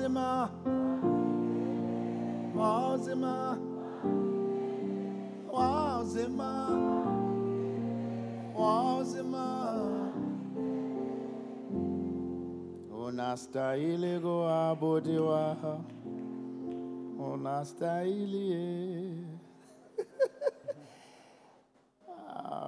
wazima wazima wazima wazima unastahili kuabudiwa unastahili eh. Ah.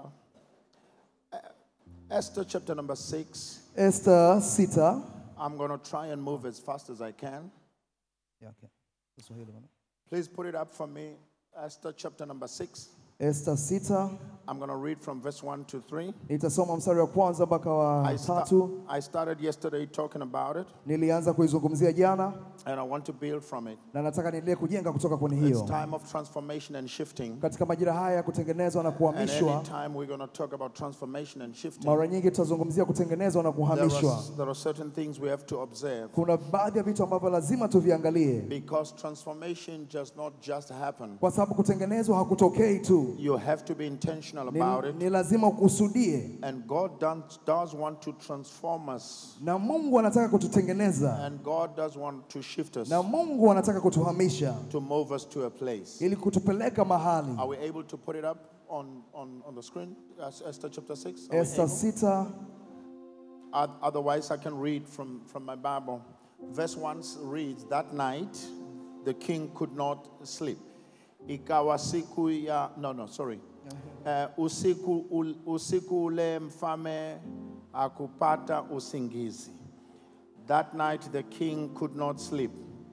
Esther chapter number six. Esta sita. I'm going to try and move as fast as I can. Yeah, okay. Kiswahili bwana. Please put it up for me. Esther chapter number six. Esta sita I'm going to read from verse 1 to 3. nitasoma mstari wa kwanza mpaka wa I, sta- tatu. I started yesterday talking about it, Nilianza kuizungumzia jana and I want to build from it. na nataka niendelee kujenga kutoka kwenye It's hiyo. time of transformation and shifting. Katika majira haya ya kutengenezwa na And kuhamishwa, anytime we're going to talk about transformation and shifting, mara nyingi tutazungumzia kutengenezwa na there are, kuhamishwa. there are certain things we have to observe. Kuna baadhi ya vitu ambavyo lazima tuviangalie, Because transformation does not just happen. kwa sababu kutengenezwa hakutokei tu, You have to be intentional ni, about it. ni lazima ukusudie, And God does, does want to transform us. na Mungu anataka kututengeneza, And God does want to shift us, na Mungu anataka kutuhamisha to move us to a place. ili kutupeleka mahali. Are we able to put it up on, on, on the screen? As- Esther chapter 6? Are we Esta able? sita Oth- Otherwise, I can read from, from my Bible. Verse 1 reads That night the king could not sleep. Ikawa siku ya. No, no, sorry. Uh, usiku, ul, usiku ule mfalme akupata usingizi. That night the king could not sleep.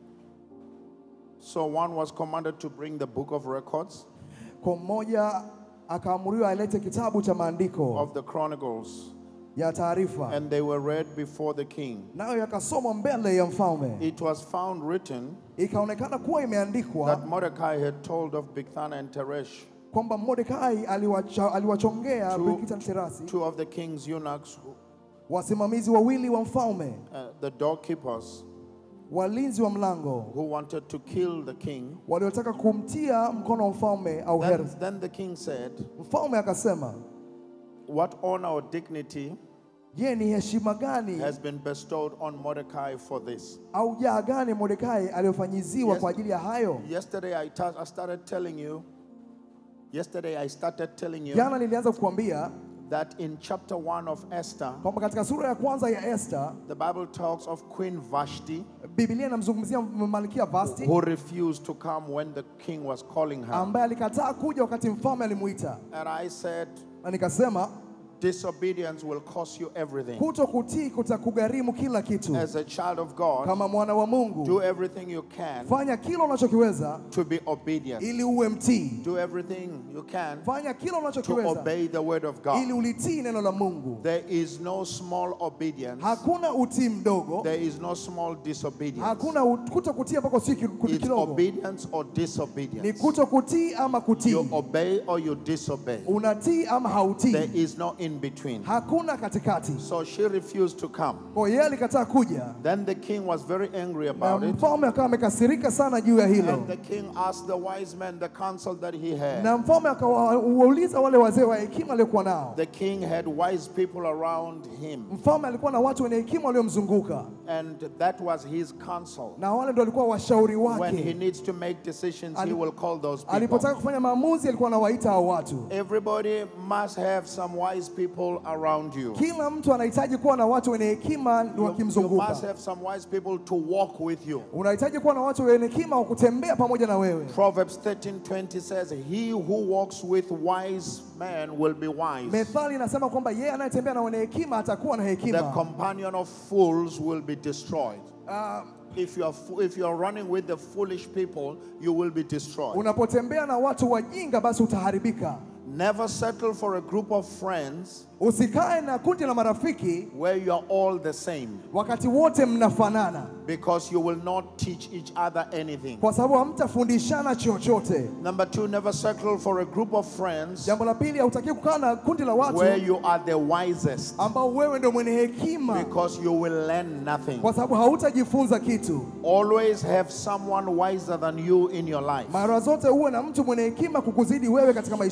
So one was commanded to bring the book of records kwa mmoja akaamuriwa alete kitabu cha maandiko of the chronicles, ya taarifa, and they were read before the king. nayo yakasomwa mbele ya mfalme. It was found written Ikaonekana kuwa that imeandikwa Mordecai had told of Bigthana and Teresh, kwamba Mordekai aliwacha, aliwachongea Two- Bigthana na Terasi, two of the king's eunuchs, wasimamizi wawili wa mfalme, uh, the doorkeepers, walinzi wa mlango who wanted to kill the king. waliotaka kumtia mkono wa mfalme au Then, Herzi. then the king said, Mfalme akasema, What honor or dignity je, ni heshima gani has been bestowed on Mordecai for this? au jaa gani Mordekai aliyofanyiziwa Yes. kwa ajili ya hayo? Yesterday I, ta- I started telling you, yesterday I started telling you Jana nilianza kukuambia that in chapter 1 of Esther, kwamba katika sura ya kwanza ya Esther the Bible talks of Queen Vashti, Biblia inamzungumzia malkia Vasti who refused to come when the king was calling her. ambaye alikataa kuja wakati mfalme alimuita, And I said, na nikasema disobedience will cost you everything. kuto kutii kutakugharimu kila kitu. As a child of God, Kama mwana wa Mungu, do everything you can fanya kila unachokiweza to be obedient. ili uwe mtii. Do everything you can Fanya kila to unachokiweza obey the word of ili God. ulitii neno la Mungu. There is no small obedience. Hakuna utii mdogo, There is no small disobedience. hakuna ut- kuto kutii ambako si ki- kuti It's kidogo, obedience or ni disobedience. kuto kutii ama You kutii, obey or you disobey. unatii ama There hautii, is no in between. hakuna katikati. So she refused to come. Kwa hiyo yeye alikataa kuja, Then the king was very angry na about it. mfalme akawa amekasirika sana juu ya hilo. And the king asked the wise men the counsel that he had. na mfalme akawauliza wale wazee wa hekima waliokuwa nao. The king had wise people around him, Mfalme alikuwa na watu wenye hekima waliomzunguka, and that was his counsel. na wale ndio walikuwa washauri When he wake. needs to make decisions, he Ali- will call those Alipotaka people. kufanya maamuzi, alikuwa anawaita hao watu. Everybody must have some wise people around you. Kila mtu anahitaji kuwa na watu wenye hekima You, you wakimzunguka. must have some wise people to walk with you. Unahitaji kuwa na watu wenye hekima wa kutembea pamoja na wewe. Proverbs 13:20 says, "He who walks with wise men will be wise. Methali inasema kwamba yeye anayetembea na wenye hekima atakuwa na The hekima. companion of fools will be destroyed." Ah, If you are fo- if you are running with the foolish people, you will be destroyed. unapotembea na watu wajinga, basi utaharibika. Never settle for a group of friends Usikae na kundi la marafiki where you are all the same wakati wote mnafanana, because you will not teach each other anything. kwa sababu hamtafundishana chochote. Number two, never settle for a group of friends Jambo la pili, hautaki kukaa na kundi la watu where you are the wisest ambao wewe ndio mwenye hekima, because you will learn nothing. kwa sababu hautajifunza kitu. Always have someone wiser than you in your life Mara zote uwe na mtu mwenye hekima kukuzidi wewe katika maisha yako, so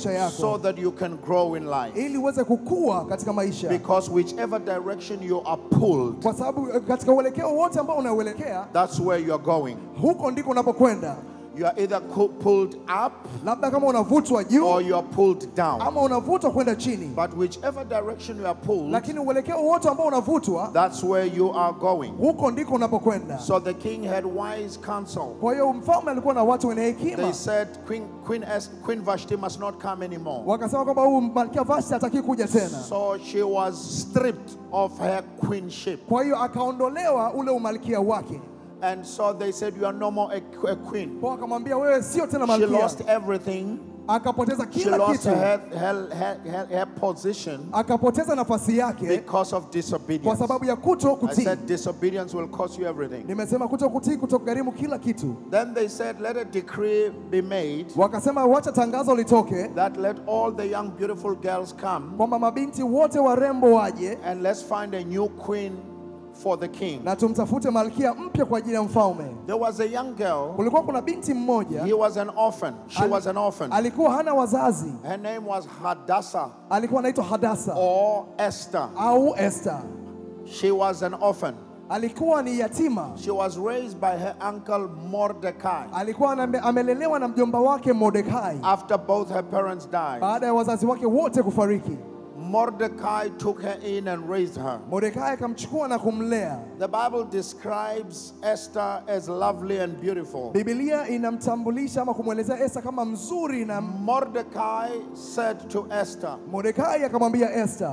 so that you can grow in life. ili uweze kukua katika maisha, Because whichever direction you are pulled, kwa sababu eh, katika uelekeo wote ambao unauelekea that's where you're going. huko ndiko unapokwenda. You are either co- pulled up Labda kama unavutwa juu or you are pulled down. ama unavutwa kwenda chini, But whichever direction you are pulled, lakini uelekeo wote ambao unavutwa that's where you are going. huko ndiko unapokwenda. So the king had wise counsel. Kwa hiyo mfalme alikuwa na watu wenye hekima, They said Queen, Queen, Es- Queen Vashti must not come anymore. wakasema kwamba huyu malkia Vashti hataki kuja tena. So she was stripped of her queenship. Kwa hiyo akaondolewa ule umalkia wake, And so they said, You are no more a, a queen. kwa akamwambia wewe sio tena She malkia, lost everything. akapoteza She kila lost kitu, her, her, her, her, her position akapoteza nafasi yake because of kwa disobedience. sababu ya kuto I kutii. said, Disobedience will cost you everything. Nimesema kuto kutii kutogharimu kila kitu. Then they said, Let a decree be made Wakasema wacha tangazo litoke that let all the young, beautiful girls come kwamba mabinti wote warembo waje and let's find a new queen for the king. na tumtafute malkia mpya kwa ajili ya mfalme. There was a young girl. Kulikuwa kuna binti mmoja He was an orphan. She Ali- was an orphan. alikuwa hana wazazi, Her name was Hadassah alikuwa anaitwa Hadasa or Esther. au Esther. She was an orphan. Alikuwa ni yatima, She was raised by her uncle Mordecai alikuwa aname- amelelewa na mjomba wake Mordekai after both her parents died. baada ya wazazi wake wote kufariki. Mordecai took her in and raised her. Mordekai akamchukua na kumlea. The Bible describes Esther as lovely and beautiful. Biblia inamtambulisha ama kumwelezea Esther kama mzuri, na Mordecai said to Esther, Mordekai akamwambia Esther,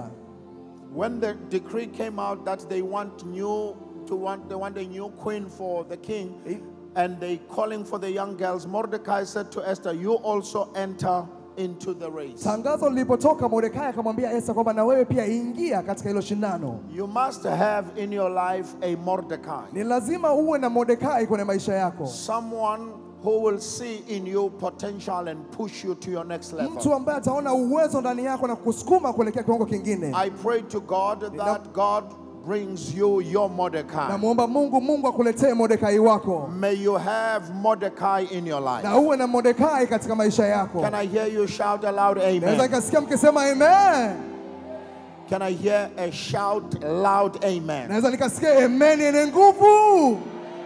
when the decree came out that they want new to want they want a new queen for the king and they calling for the young girls mordecai said to esther you also enter into the race tangazo lilipotoka, Mordekai akamwambia Esther kwamba na wewe pia ingia katika hilo shindano. you must have in your life a mordecai Ni lazima uwe na Mordekai kwenye maisha yako, someone who will see in you potential and push you to your next level mtu ambaye ataona uwezo ndani yako na kusukuma kuelekea kiwango kingine. i pray to god that god brings you your mordecai Namwomba Mungu, Mungu akuletee Mordekai wako may you have mordecai in your life na uwe na Mordekai katika maisha yako. can i hear you shout aloud amen Naweza nikasikia mkisema amen. Can I hear a shout loud amen? Naweza nikasikia amen yenye nguvu,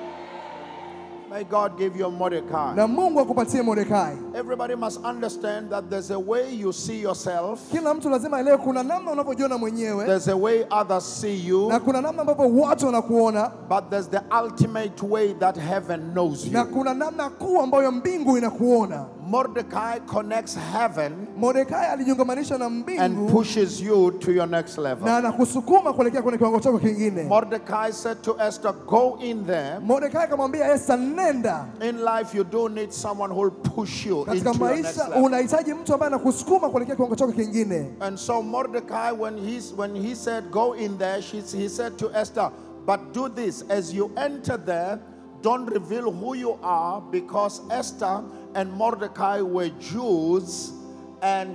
May God give you a Mordecai. na Mungu akupatie Mordekai. Everybody must understand that there's a way you see yourself, Kila mtu lazima aelewe, kuna namna unavyojiona mwenyewe there's a way others see you, na kuna namna ambavyo watu wanakuona but there's the ultimate way that heaven knows na you. kuna namna kuu ambayo mbingu inakuona. Mordecai connects heaven Mordekai alijiungamanisha na and mbingu pushes you to your next level. na anakusukuma kuelekea kwenye kiwango chako kingine. Mordecai said to Esther, Go in there. Mordekai akamwambia Esther, nenda In life, you do need someone who will push you into katika your next maisha, level. unahitaji mtu ambaye anakusukuma kuelekea kiwango chako kingine. And so Mordecai, when, he's, when he said, Go in there, she, he said to Esther, But do this as you enter there, don't reveal who you are, because Esther and Mordecai were Jews, and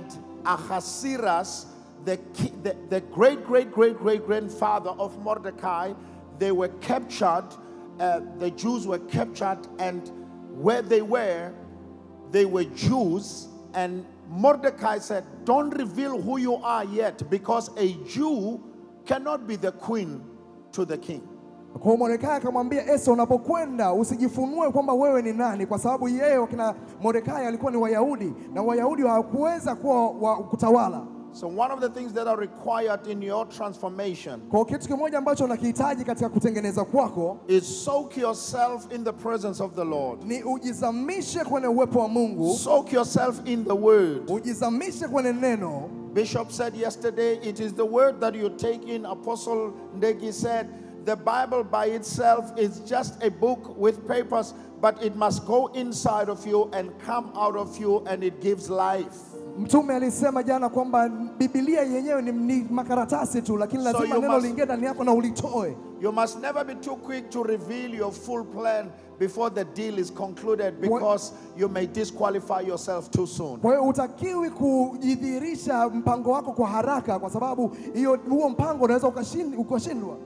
Ahasuerus, the, ki- the, the great, great, great, great grandfather of Mordecai, they were captured. Uh, the Jews were captured, and where they were, they were Jews, and Mordecai said, Don't reveal who you are yet, because a Jew cannot be the queen to the king. Kwa hiyo Mordekai akamwambia Esther, unapokwenda usijifunue kwamba wewe ni nani, kwa sababu yeye wakina Mordekai alikuwa ni Wayahudi na Wayahudi hawakuweza kuwa wa kutawala. So, one of the things that are required in your transformation Kwa hiyo kitu kimoja ambacho unakihitaji katika kutengeneza kwako is soak yourself in the presence of the Lord, ni ujizamishe kwenye uwepo wa Mungu, soak yourself in the word. ujizamishe kwenye neno. Bishop said yesterday, it is the word that you take in. Apostle Ndegi said, the Bible by itself is just a book with papers, but it must go inside of you and come out of you, and it gives life. Mtume alisema jana kwamba Biblia yenyewe ni, ni makaratasi tu, lakini So lazima you neno must- liingie ndani yako na ulitoe. You must never be too quick to reveal your full plan before the deal is concluded because you may disqualify yourself too soon. Kwa hiyo hutakiwi kujidhihirisha mpango wako kwa haraka, kwa sababu hiyo huo mpango unaweza ukashin- ukashindwa.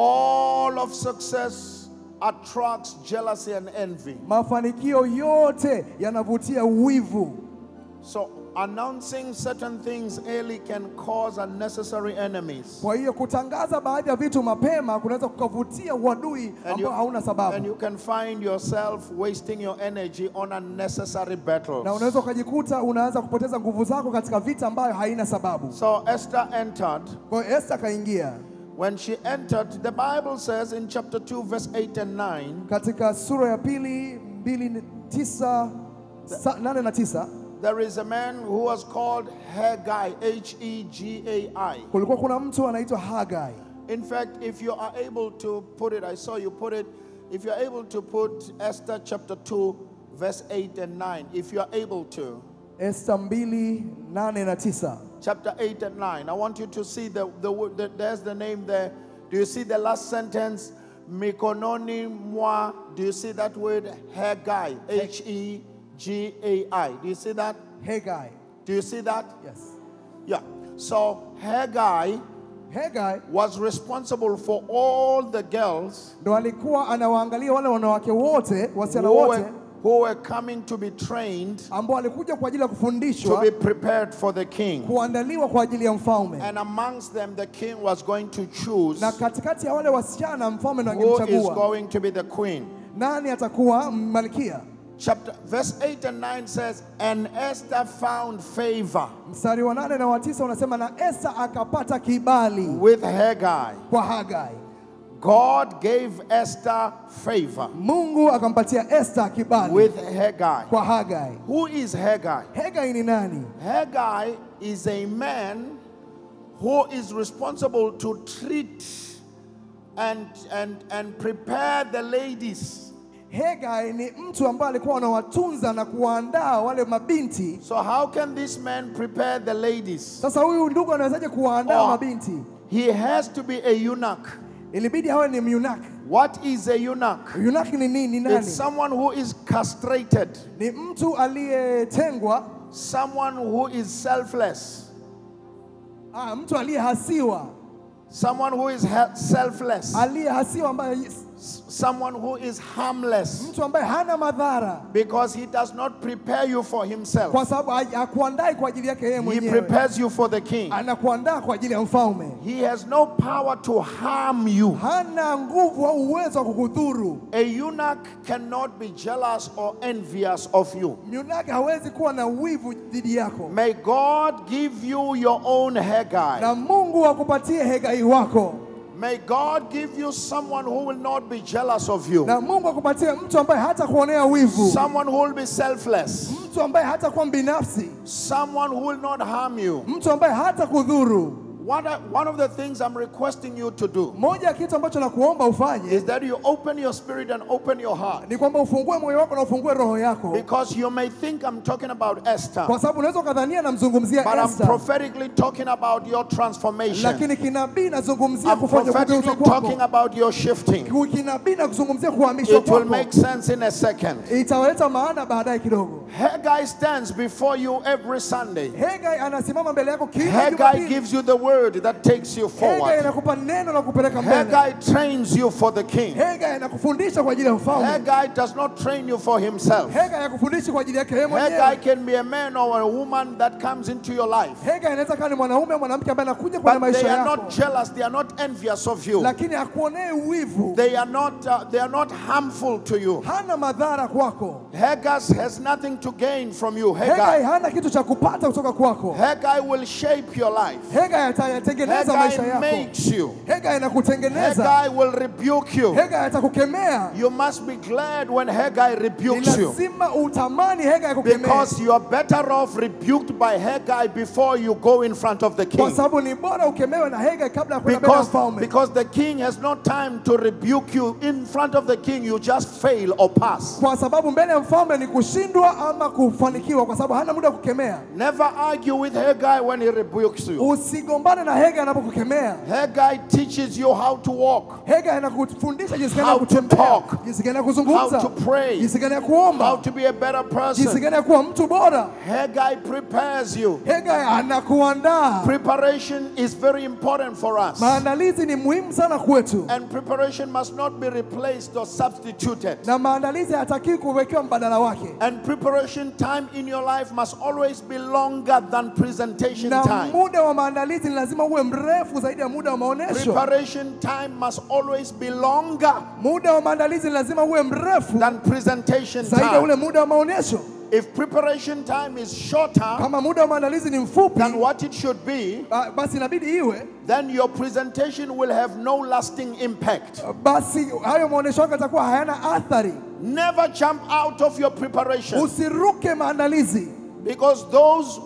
All of success attracts jealousy and envy. Mafanikio yote yanavutia wivu. So announcing certain things early can cause unnecessary enemies. Kwa hiyo kutangaza baadhi ya vitu mapema kunaweza kukavutia uadui And you, ambao hauna and sababu, you can find yourself wasting your energy on unnecessary battles. na unaweza ukajikuta unaanza kupoteza nguvu zako katika vita ambayo haina sababu. So Esther entered. Kwa hiyo Esther akaingia When she entered, the Bible says in chapter 2, verse 8 and 9, katika sura ya pili mbili tisa sa, nane na tisa there is a man who was called Haggai, H E G A I. kulikuwa kuna mtu anaitwa Hagai. In fact, if you are able to put it, I saw you put it, if you're able to put Esther chapter 2, verse 8 and 9, if you are able to, Esther mbili nane na tisa chapter 8 and 9, I want you to see the, the, word- the there's the name there. Do you see the last sentence? Mikononi mwa, do you see that word? Haggai, H E G A I. Do you see that? Hagai. Do you see that? Yes. Yeah. So Haggai Hagai was responsible for all the girls ndo alikuwa anawaangalia wale wanawake wote, wasichana who wote were, who were coming to be trained ambao walikuja kwa ajili ya to kufundishwa be prepared for the king. kuandaliwa kwa ajili ya mfalme, And amongst them, the king was going to choose na katikati ya wale wasichana mfalme ndo who is angemchagua going to be the queen. nani atakuwa malkia. Chapter verse 8 and 9 says, And Esther found favor Mstari wa nane na wa tisa unasema na Esta akapata kibali with Haggai. kwa Hagai. God gave Esther favor Mungu akampatia Esta kibali with Haggai. kwa Hagai. Who is Haggai? Hagai ni nani? Haggai is a man who is responsible to treat and, and, and prepare the ladies. Hagai ni mtu ambaye alikuwa anawatunza na kuwaandaa wale mabinti. So, how can this man prepare the ladies? Sasa huyu ndugu anawezaje kuwaandaa Oh. mabinti? He has to be a eunuch. Ilibidi awe ni myunaki. What is a eunuch? Myunaki ni nini? Ni nani? It's someone who is castrated, Ni mtu aliyetengwa, someone who is selfless, ah, mtu aliyehasiwa, someone who is he- selfless, aliyehasiwa ambaye S- someone who is harmless mtu ambaye hana madhara, because he does not prepare you for himself. kwa sababu ha- hakuandai kwa ajili yake yeye He mwenyewe, prepares you for the king. anakuandaa kwa ajili ya mfalme. He has no power to harm you. Hana nguvu au uwezo wa kukudhuru. A eunuch cannot be jealous or envious of you. Myunaki hawezi kuwa na wivu dhidi yako, May God give you your own Haggai. na Mungu akupatie Hegai wako, May God give you someone who will not be jealous of you. na Mungu akupatie mtu ambaye hata kuonea wivu, Someone who will be selfless. mtu ambaye hata kuwa binafsi, Someone who will not harm you. mtu ambaye hata kudhuru. What I- one of the things I'm requesting you to do Moja ya kitu ambacho nakuomba ufanye is that you open your spirit and open your heart. ni kwamba ufungue moyo wako na ufungue roho yako, Because you may think I'm talking about Esther, kwa sababu unaweza ukadhania namzungumzia but I'm Esther, prophetically talking about your transformation. lakini kinabii nazungumzia I'm kufanya prophetically kugeuzwa talking kwako, about your shifting. kinabii na kuzungumzia kuhamishwa It will kwako, make sense in a second. italeta maana baadaye kidogo. Haggai stands before you every Sunday. Hegai anasimama mbele yako kila Haggai Jumapili. gives you the word that takes you Hegai forward. anakupa neno la kupeleka mbele. Haggai trains you for the king. Hegai anakufundisha kwa ajili ya mfalme. Haggai does not train you for himself. Hegai hakufundishi kwa ajili yake yeye Haggai mwenyewe. can be a man or a woman that comes into your life. Hegai anaweza kuwa ni mwanaume au mwanamke ambaye anakuja kwenye But maisha they are yako, not jealous, they are not envious of you. lakini hakuonei wivu, They are not uh, they are not harmful to you. hana madhara kwako. Haggai has nothing to gain from you. Hegai Haggai. hana kitu cha kupata kutoka kwako. Haggai will shape your life. Hegai atayatengeneza maisha Haggai yako. makes you. Hegai anakutengeneza. Haggai will rebuke you. Hegai atakukemea. You must be glad when Haggai Ni rebukes you. lazima utamani Hegai akukemee, Because you are better off rebuked by Haggai before you go in front of the kwa king. sababu ni bora ukemewe na Hegai kabla ya kwenda mbele ya Because, mfalme. because the king has no time to rebuke you. In front of the king, you just fail or pass. kwa sababu mbele ya mfalme ni kushindwa ama kufanikiwa, kwa sababu hana muda wa kukemea. Never argue with Haggai when he rebukes you. Usigombane na Hegai anapokukemea. Haggai teaches you how to walk, Hegai anakufundisha jinsi gani ya How to kutembea, talk. jinsi gani ya how kuzungumza, to pray, jinsi gani ya how kuomba, to be a better jinsi person. gani ya kuwa mtu bora. Haggai prepares you. Hegai anakuandaa. Preparation is very important for us. Maandalizi ni muhimu sana kwetu, And preparation must not be replaced or substituted. na maandalizi hayatakiwi kuwekewa mbadala wake, And preparation preparation time in your life must always be longer than presentation na time. muda wa maandalizi ni lazima uwe mrefu zaidi ya muda wa maonesho. Preparation time must always be longer Muda wa maandalizi ni lazima uwe mrefu than presentation zaidi ya ule time. muda wa maonesho. If preparation time is shorter Kama muda wa maandalizi ni mfupi, than what it should be, ah, basi inabidi iwe then your presentation will have no lasting impact. basi hayo maonesho yako yatakuwa hayana athari. Never jump out of your preparation Usiruke maandalizi, because those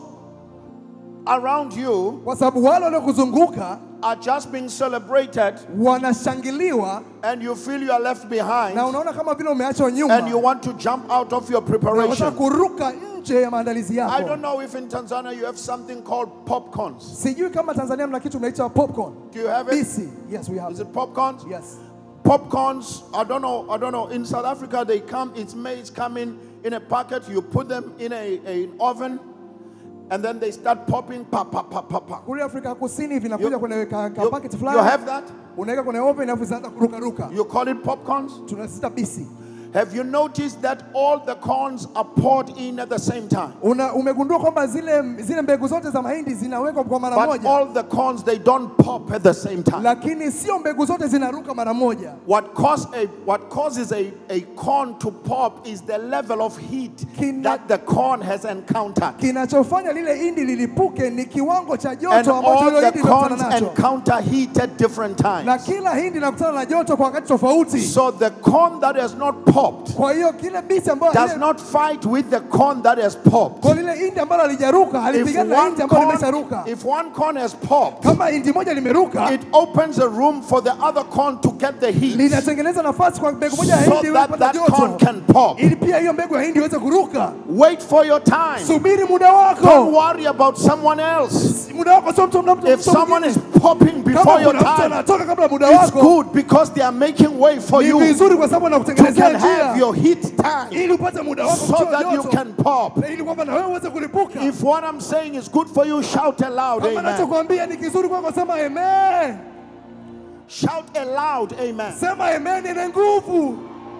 around you kwa sababu wale waliokuzunguka are just being celebrated wanashangiliwa and you feel you are left behind na unaona kama vile umeachwa and you nyuma, want to jump out of your unataka preparation. kuruka nje ya maandalizi I yako. don't know if in Tanzania you have something called popcorns. Sijui kama Tanzania mna kitu mnaita popcorn. Do you have it? BC. Yes, we have. Is it popcorns? Yes. Popcorns, I don't know, I don't know. In South Africa, they come, it's made, it's coming in a packet. You put them in a, a oven and then they start popping, pop, pop, pop, pop, pop. Kule Afrika Kusini vinakuja You- kwenye ka, ka You, packet you fulani. have that? Unaweka kwenye oven alafu zinaanza kuruka ruka. You call it popcorns? Tunasita BC. Have you noticed that all the corns are poured in at the same time? Una, umegundua kwamba zile zile mbegu zote za mahindi zinawekwa kwa mara But moja, all the corns, they don't pop at the same time. lakini sio mbegu zote zinaruka mara moja. What, cause a, what causes a, a corn to pop is the level of heat Kina- that the corn has encountered. Kinachofanya lile hindi lilipuke ni kiwango cha And joto ambacho all hilo the hindi linakutana corns nacho, encounter heat at different na times. kila hindi linakutana na joto kwa wakati tofauti. So the corn that has not popped Kwa hiyo kile bisi ambayo does lile- not fight with the corn that has popped. kwa lile hindi ambalo halijaruka If halipigani na one hindi ambalo corn, limesharuka. if one corn has popped, Kama hindi moja limeruka, it opens a room for the other corn to get the heat linatengeneza nafasi kwa mbegu moja ya so hindi iweze that kupata that corn joto, can pop. ili pia hiyo mbegu ya hindi iweze kuruka. Wait for your time. Subiri muda Don't wako, worry about someone else. muda wako sio mtu mtu- mtu If someone is mwingine. popping Kama before your kuna mtu time, anatoka kabla muda it's wako, good because they are making way for ni you. You vizuri kwa sababu anakutengenezea can have njia your heat time ili upate muda wako so kutoa that you joto, can pop. na ili kwamba na wewe uweze kulipuka. If what I'm saying is good for you, shout aloud, Kama amen. nachokwambia ni kizuri kwako, sema amen. Shout aloud, amen. Sema amen ina nguvu.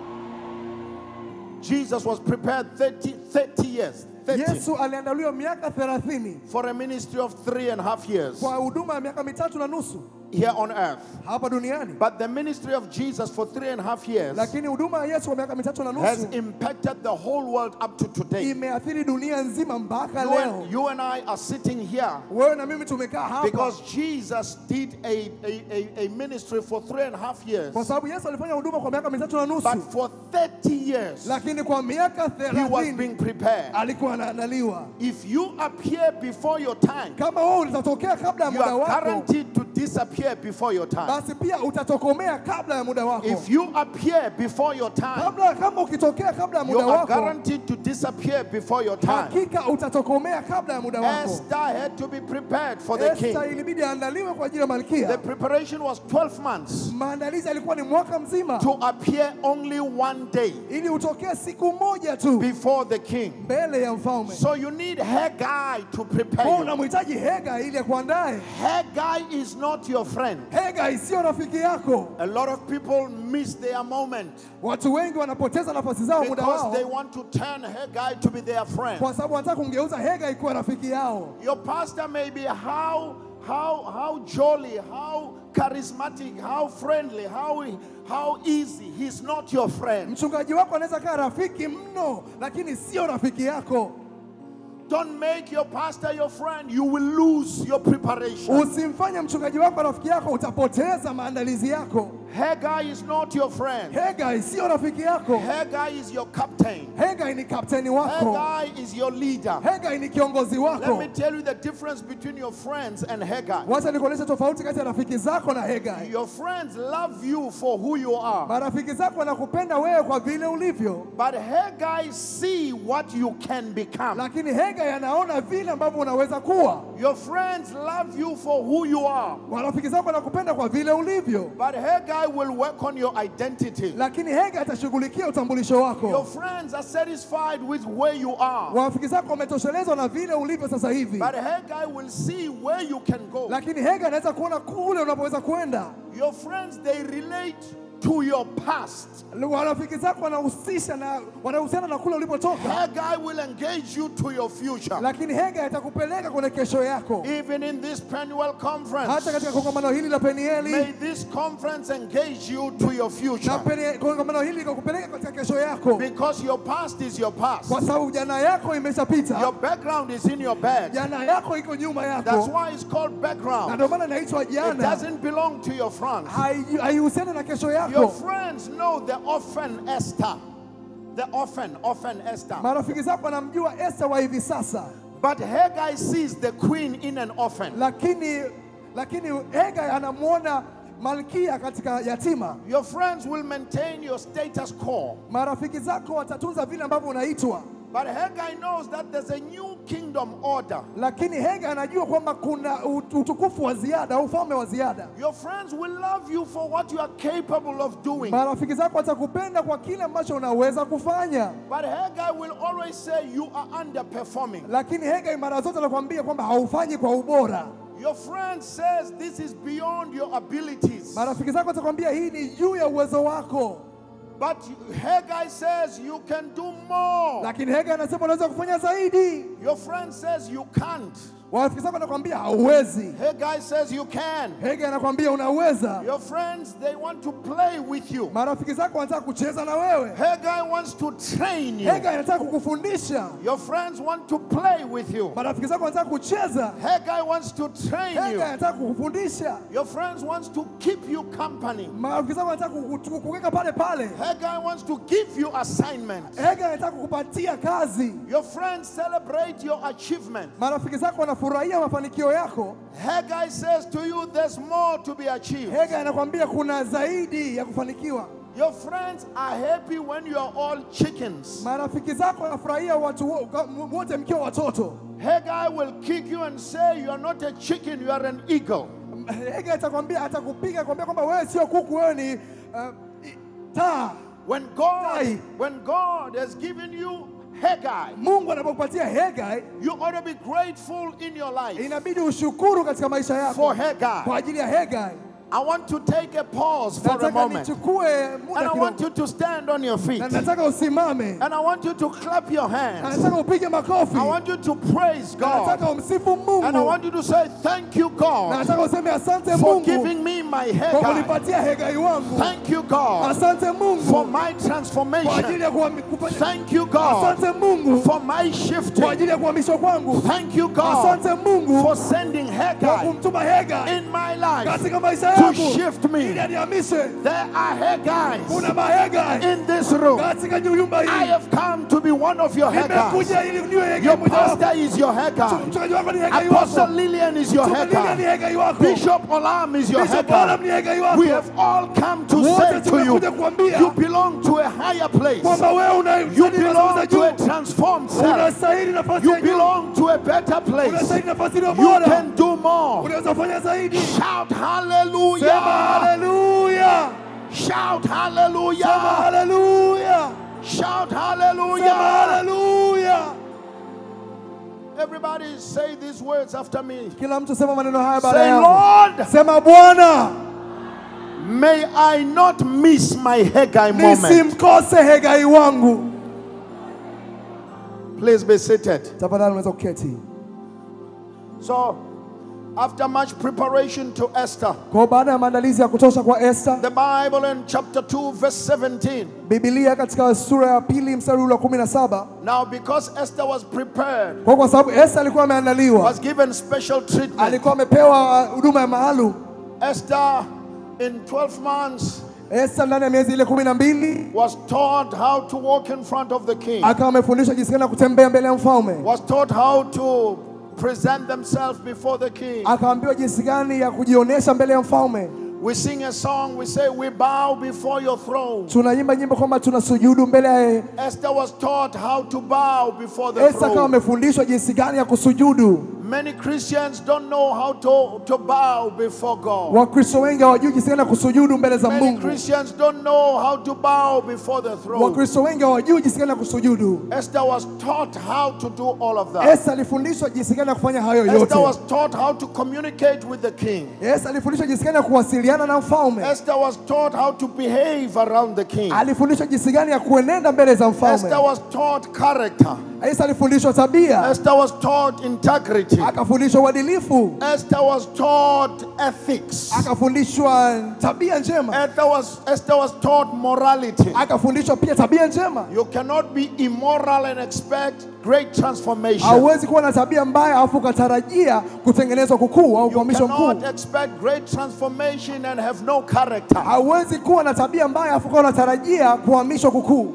Jesus was prepared 30, 30 years 30, Yesu aliandaliwa miaka 30 for a ministry of three and a half years kwa huduma ya miaka mitatu na nusu here on earth. hapa duniani, But the ministry of Jesus for three and a half years lakini huduma ya Yesu kwa miaka mitatu na has nusu impacted the whole world up to today. imeathiri dunia nzima mpaka You leo. and, you and I are sitting here Wewe na mimi tumekaa hapa because Jesus did a, a, a, a ministry for three and a half years. kwa sababu Yesu alifanya huduma kwa miaka mitatu na But nusu, for 30 years, lakini kwa miaka he was 30 being prepared. alikuwa anaandaliwa. If you appear before your time, Kama wewe utatokea kabla ya you muda are wako, guaranteed to disappear before your time. basi pia utatokomea kabla ya muda wako. If you appear before your time, Kabla kama ukitokea kabla ya you muda are wako, guaranteed to disappear before your time. hakika utatokomea kabla ya muda wako. Esther had to be prepared for the king. Esther ilibidi aandaliwe kwa ajili ya The malkia. preparation was 12 months Maandalizi alikuwa ni mwaka mzima, to appear only one day ili utokee siku moja tu before the king. mbele ya mfalme. So you need Haggai to prepare Kwa you. unamhitaji Hega ili akuandae. Haggai is not your friend. Hega sio rafiki yako. A lot of people miss their moment Watu wengi wanapoteza nafasi zao muda because wao they want to turn Haggai to be their friend. kwa sababu wanataka kumgeuza Hega ikuwa rafiki yao. Your pastor may be how how how jolly, how charismatic, how friendly, how how easy. He's not your friend. Mchungaji wako anaweza kaa rafiki mno, lakini sio rafiki yako. Don't make your pastor your friend. You will lose your preparation. Usimfanye mchungaji wako rafiki yako, utapoteza maandalizi yako. Haggai is not your friend. Hega sio rafiki yako. Haggai is your captain. Hega ni kapteni wako. Haggai is your leader. Hega ni kiongozi Let wako. me tell you the difference between your friends and Haggai. Wacha nikuonyeshe tofauti kati ya rafiki zako na Hega. Your friends love you for who you are. Marafiki zako wanakupenda wewe kwa vile ulivyo, But Haggai see what you can become. lakini Hega yanaona vile ambavyo unaweza kuwa. Your friends love you for who you are. Marafiki zako wanakupenda kwa vile ulivyo, But Haggai will work on your identity. lakini Hega atashughulikia utambulisho Your wako. friends are satisfied with where you are. Marafiki zako wametoshelezwa na vile ulivyo sasa hivi, But Haggai will see where you can go. lakini Hega anaweza kuona kule unapoweza kwenda. Your friends, they relate to your past. Warafiki zako wanahusisha na wanahusiana na kule ulipotoka, Haggai will engage you to your future. lakini Hega itakupeleka kwenye kesho yako. Even in this Penuel Hata conference, katika kongamano hili la Penieli may this conference engage you to your na future. peni- kongamano hili likakupeleka katika kesho yako, Because your past is your past. kwa sababu jana yako imeshapita, Your background is in your bag. jana yako iko nyuma That's yako, why it's called na background. ndio maana inaitwa It jana, doesn't belong to your front. Hai- haihusiani na kesho Your yako. friends know the orphan Esther. The orphan, orphan Esther. Marafiki zako wanamjua Esta wa hivi sasa, But Haggai sees the queen in an orphan. lakini lakini Hega anamwona malkia katika yatima. Your friends will maintain your status quo. Marafiki zako watatunza vile ambavyo unaitwa, But Haggai knows that there's a new kingdom order. lakini Hega anajua kwamba kuna ut- utukufu wa ziada, ufalme wa ziada. Your friends will love you for what you are capable of doing. Marafiki zako watakupenda kwa kile ambacho unaweza kufanya, But Haggai will always say you are underperforming. lakini Hega mara zote anakuambia kwamba haufanyi kwa ubora. Your friend says this is beyond your abilities. Marafiki zako watakwambia hii ni juu ya uwezo wako, But Haggai says you can do more. lakini Hega anasema unaweza kufanya zaidi. Your friend says you can't. Marafiki zako wanakwambia hauwezi, Haggai says you can. Hega anakwambia unaweza. Your friends, they want to play with you. Marafiki zako wanataka kucheza na wewe, Haggai wants to train you. Hega anataka kukufundisha. Your friends want to play with you. Marafiki zako wanataka kucheza, Haggai wants to train you. Hega anataka kukufundisha. Your friends wants to keep you company. Marafiki zako wanataka kuku- kukuweka pale pale, Haggai wants to give you assignments. Hega anataka kukupatia kazi. Your friends celebrate your achievement. Marafiki zako wanafurahia mafanikio yako, Haggai says to you, there's more to be achieved. Hega anakwambia kuna zaidi ya kufanikiwa. Your friends are happy when you are all chickens. Marafiki zako wanafurahia watu wo- wote mkiwa watoto. Haggai will kick you and say, You are not a chicken, you are an eagle. Hega atakwambia, atakupiga kwambia kwamba wewe sio kuku, wewe ni uh, i- taa. When God, Aye. when God has given you Haggai, Mungu anapokupatia Hega, you ought to be grateful in your life inabidi ushukuru katika maisha yako for Haggai. kwa ajili ya Hega. I want to take a pause for a Nataka moment. nichukue And muda I want kidogo, you to stand on your feet. na nataka usimame, And I want you to clap your na hands. nataka upige makofi, I want you to praise na God. nataka umsifu And I Mungu, want you to say, Thank you, na God, nataka useme asante for Mungu giving me my kwa Haggai. kunipatia Hegai wangu. Thank you, God, Asante for Mungu my kwa ajili transformation. ya kuhami- kufanya. Thank you, God, Asante Mungu for my kwa shifting. ajili ya kuhamishwa kwangu. Thank you, God, Asante Mungu for sending kwa Haggai kumtuma Hegai in my life katika maisha to yangu shift ili me. anihamishe. There are Haggais Kuna mahegai in this room. katika nyumba I hii. have come to be one of your Haggais. Nimekuja ili niwe Hegai Your mojawapo. pastor is your Haggai. Mchungaji wako ni Hegai Apostle wako. Lillian is your Mchungaji Lilian ni Haggai. Hegai wako. Bishop Olam is your Bishop Haggai. Olam ni Hegai wako. We have all come to Wote say to you, tumekuja kuambia you belong to a higher place. kwamba wewe una You belong za to a juu. transformed self. Unastahili nafasi You ya juu. belong to a better place. Unastahili nafasi iliyo You bora. can do more. Unaweza kufanya zaidi. Shout Sema hallelujah. haleluya. Shout Sema hallelujah. haleluya. Shout Sema hallelujah. haleluya. Everybody say these words after me. Kila mtu sema maneno haya baada Say, yangu. Lord, Sema Bwana, may I not miss my Haggai moment. nisimkose Hegai wangu. Please be seated. Tafadhali unaweza kuketi. So, after much preparation to Esther, Kwa baada ya maandalizi ya kutosha kwa Esther, the Bible in chapter 2, verse 17. Biblia katika sura ya pili mstari ule wa kumi na saba Now, because Esther was prepared, kwa kwa sababu Esther alikuwa ameandaliwa, was given special treatment, alikuwa amepewa huduma ya maalum. Esther, in 12 months, Esther ndani ya miezi ile kumi na mbili was taught how to walk in front of the king, akawa amefundishwa jinsi gani ya kutembea mbele ya mfalme, was taught how to present themselves before the king. akaambiwa jinsi gani ya kujionyesha mbele ya mfalme. We sing a song, we say, We bow before your throne. Tunaimba nyimbo kwamba tunasujudu mbele ya Esther was taught how to bow before the Esther, akawa throne. amefundishwa jinsi gani ya kusujudu. Many Christians don't know how to, to bow before God. Wakristo wengi hawajui jinsi gani ya kusujudu mbele za Many Mungu. Christians don't know how to bow before the throne. Wakristo wengi hawajui jinsi gani ya kusujudu. Esther was taught how to do all of that. Esa alifundishwa jinsi gani ya kufanya hayo Esther yote. was taught how to communicate with the king. Esa alifundishwa jinsi gani ya kuwasiliana na mfalme. Esther was taught how to behave around the king. Alifundishwa jinsi gani ya kuenenda mbele za Esther mfalme. was taught character. Esa alifundishwa tabia, Esther was taught integrity. akafundishwa uadilifu, Esther was taught ethics. akafundishwa tabia njema, Esther was, Esther was taught morality. akafundishwa pia tabia njema. You cannot be immoral and expect great transformation. Hauwezi kuwa na tabia mbaya alafu ukatarajia kutengenezwa kukuu au You kuhamishwa mkuu. cannot expect great transformation and have no character. Hauwezi kuwa na tabia mbaya alafu ukawa unatarajia kuhamishwa kukuu.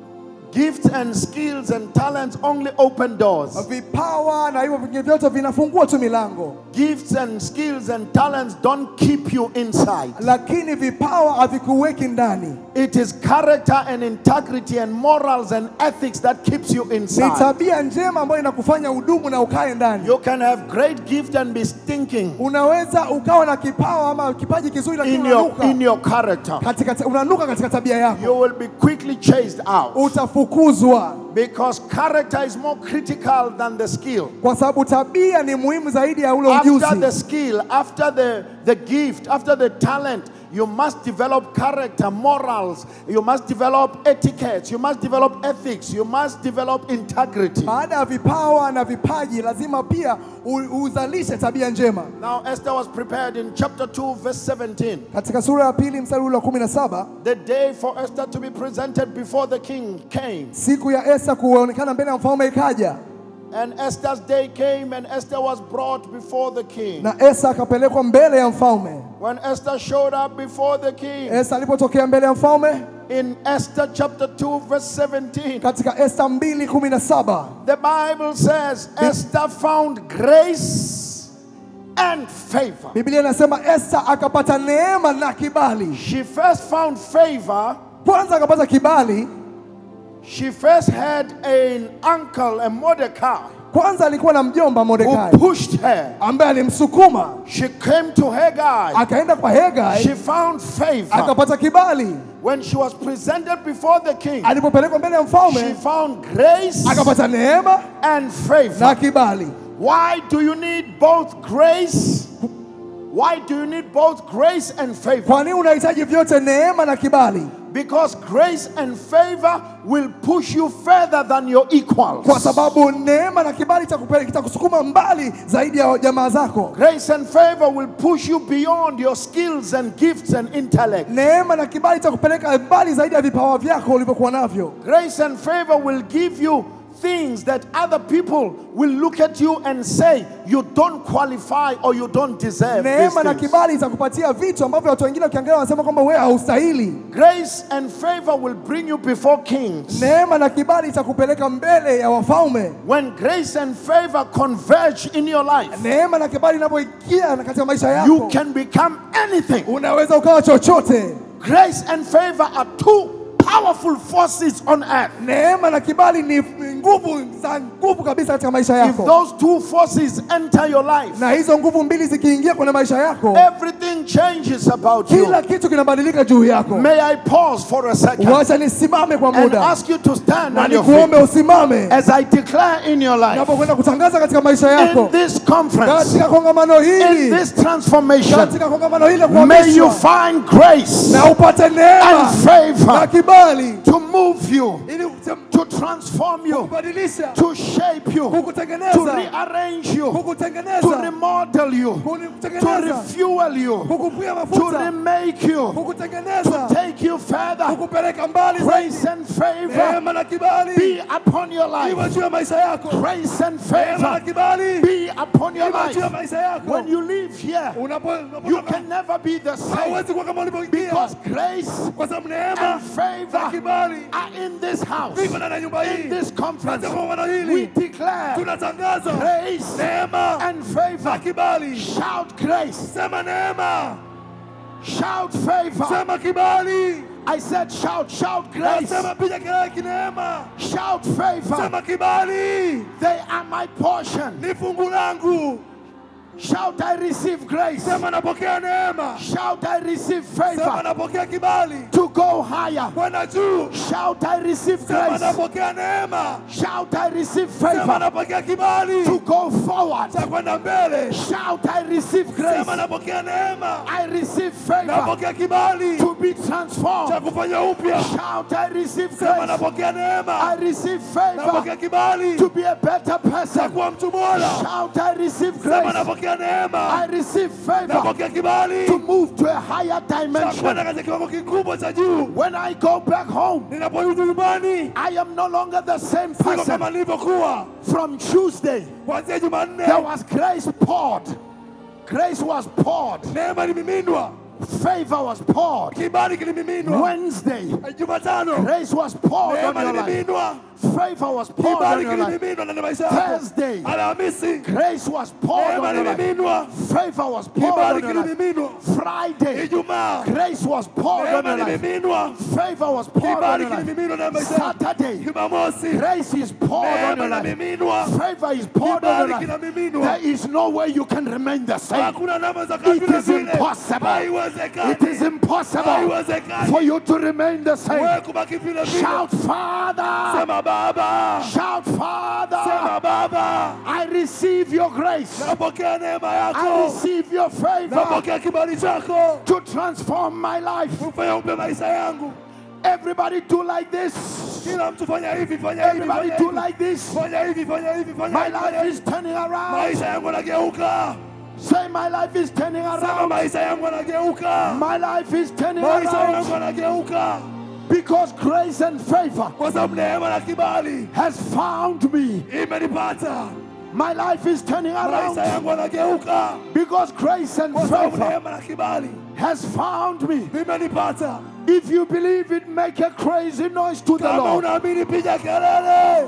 Gifts and skills and talents only open doors. Vipawa na hivyo vingine vyote vinafungua tu milango, Gifts and skills and talents don't keep you inside. lakini vipawa havikuweki ndani. It is character and integrity and morals and ethics that keeps you Ni inside. tabia njema ambayo inakufanya udumu na ukae ndani. You can have great gift and be stinking Unaweza ukawa na kipawa ama kipaji kizuri, lakini in your unanuka in your character. katika, unanuka katika tabia yako, You will be quickly chased out utafukuzwa because character is more critical than the skill. kwa sababu tabia ni muhimu zaidi ya ule After ujuzi. the skill, after the, the gift, after the talent, you must develop character, morals, you must develop etiquette, you must develop ethics, you must develop integrity. Baada ya vipawa na vipaji, lazima pia u- uzalishe tabia njema. Now, Esther was prepared in chapter 2, verse 17. Katika sura ya pili mstari ule wa kumi na saba The day for Esther to be presented before the king came. siku ya Esta kuonekana mbele ya mfalme ikaja, And Esther's day came, and Esther was brought before the king. na Esta akapelekwa mbele ya mfalme. When Esther showed up before the king, Esta alipotokea mbele ya mfalme in Esther chapter 2, verse 17, katika Esta mbili kumi na saba the Bible says Esther found grace and favor. Biblia inasema Esta akapata neema na kibali. She first found favor, Kwanza akapata kibali, she first had an uncle, a Mordecai, kwanza alikuwa na mjomba who Mordekai pushed her. ambaye alimsukuma, She came to Haggai. akaenda kwa Hegai She found favor. akapata kibali. When she was presented before the king, Alipopelekwa mbele ya she mfalme found grace akapata neema and na favor. kibali. Why do you need both grace? Why do you need both grace and favor? Kwa nini unahitaji vyote, neema na kibali? Because grace and favor will push you further than your equals. Kwa sababu neema na kibali kitakupeleka- kitakusukuma mbali zaidi ya jamaa zako. Grace and favor will push you beyond your skills and gifts and intellect. Neema na kibali itakupeleka mbali zaidi ya vipawa vyako ulivyokuwa navyo. Grace and favor will give you things that other people will look at you and say you don't qualify or you don't deserve. these Neema na things. kibali itakupatia vitu ambavyo watu wengine wakiangalia wanasema kwamba wewe haustahili. Grace and favor will bring you before kings. Neema na kibali itakupeleka mbele ya wafalme. When grace and favor converge in your life, Neema na kibali inapoingia na katika maisha you yako, can become anything. unaweza ukawa chochote. Grace and favor are two powerful forces on earth. Neema na kibali ni nguvu za nguvu kabisa katika maisha If yako, those two forces enter your life, na hizo nguvu mbili zikiingia kwenye maisha yako, everything changes about you. kila kitu kinabadilika juu yako. May I pause for a second Wacha nisimame kwa and muda ask you to stand na on your nikuombe feet usimame as I declare in your life, unapokwenda kutangaza katika maisha in yako, this conference, katika kongamano in hili, this transformation, katika kongamano hili la may you kuhamishwa, find grace na upate neema and na favor kibali to move you, ili to transform you, kubadilisha, to shape you, to kukutengeneza, rearrange you, to kukutengeneza, remodel you, to kukutengeneza, refuel you, kukupia to mafuta, remake you, kukutengeneza, take you further. kukupeleka mbali zaidi. Grace and favor Neema na kibali be upon your iwe life. juu ya maisha yako. Grace and Neema na favor kibali be upon your iwe juu ya life. maisha yako. When you leave here, Unapo- you unapotoka can never be the same hauwezi kuwa kama ulivyoingia, because grace kwa sababu neema and na favor kibali are in this house. viko ndani ya nyumba In hii. this conference, Katika kongamano we hili declare tunatangaza grace neema and na favor. kibali. Shout grace, Sema neema, shout favor, sema kibali, I said, shout, shout grace, Nasema piga kelele kineema, shout favor. sema kibali They are my portion. ni fungu langu, Shout, I receive grace. sema napokea neema, Shout, I receive sema favor napokea kibali to go higher. kwenda juu, Shout, I receive sema grace. napokea neema, Shout, I receive sema favor napokea kibali to go forward. cha kwenda mbele, Shout, I receive grace. sema napokea neema, I receive favor napokea kibali to be cha transformed. kufanya upya, Shout, I receive sema grace. napokea I neema, receive favor napokea kibali to be a better cha person. kuwa mtu bora, Shout, I receive sema grace. napokea I neema, receive favor napokea kibali to move to a higher cha kwenda dimension. katika kiwango kikubwa cha juu. When I go back home, Ninaporudi nyumbani I am no longer the same siko person. kama nilivyokuwa From Tuesday, kuanzia Jumanne. there was grace poured. Grace was poured. Neema ilimiminwa, Favor was poured. kibali kilimiminwa. Wednesday, Jumatano grace was poured on neema your life. ilimiminwa, Favor was poured on kibali your life. kilimiminwa ndani ya maisha yako. Thursday, Alhamisi grace was poured neema on your life. ilimiminwa, Favor was poured kibali on your life. kilimiminwa. Friday, Ijumaa grace was poured on neema your life. ilimiminwa, Favor was poured on kibali your life. kilimiminwa ndani ya maisha yako. Saturday, Jumamosi grace is poured on neema your life. inamiminwa, Favor is poured on your kibali life. kinamiminwa. There is no way you can remain the same. Hakuna namna za It vile is vile. impossible. Haiwezekani. It is impossible Haiwezekani. for you to remain the same. Wewe kubaki vile vile. Shout, Father! Sema Baba, Shout, Father! sema Baba, I receive your grace. napokea neema I yako, receive your favor napokea kibali chako to transform my life. kufanya upya maisha yangu. Everybody do like this. Kila mtu fanya hivi, fanya hivi, Everybody fanya do hivi, like this. fanya hivi, fanya hivi, fanya My hivi, fanya life hivi. is turning around. Maisha yangu yanageuka. Say, my life is turning Sema around. maisha yangu yanageuka. My life is turning Maisha yangu around yanageuka because grace and favor kwa sababu neema na kibali has found me. imenipata. My life is turning Maisha around yangu yanageuka because grace and kwa sababu favor neema na kibali has found me. vimenipata. If you believe it, make a crazy noise to the Kama Lord. unaamini, piga kelele.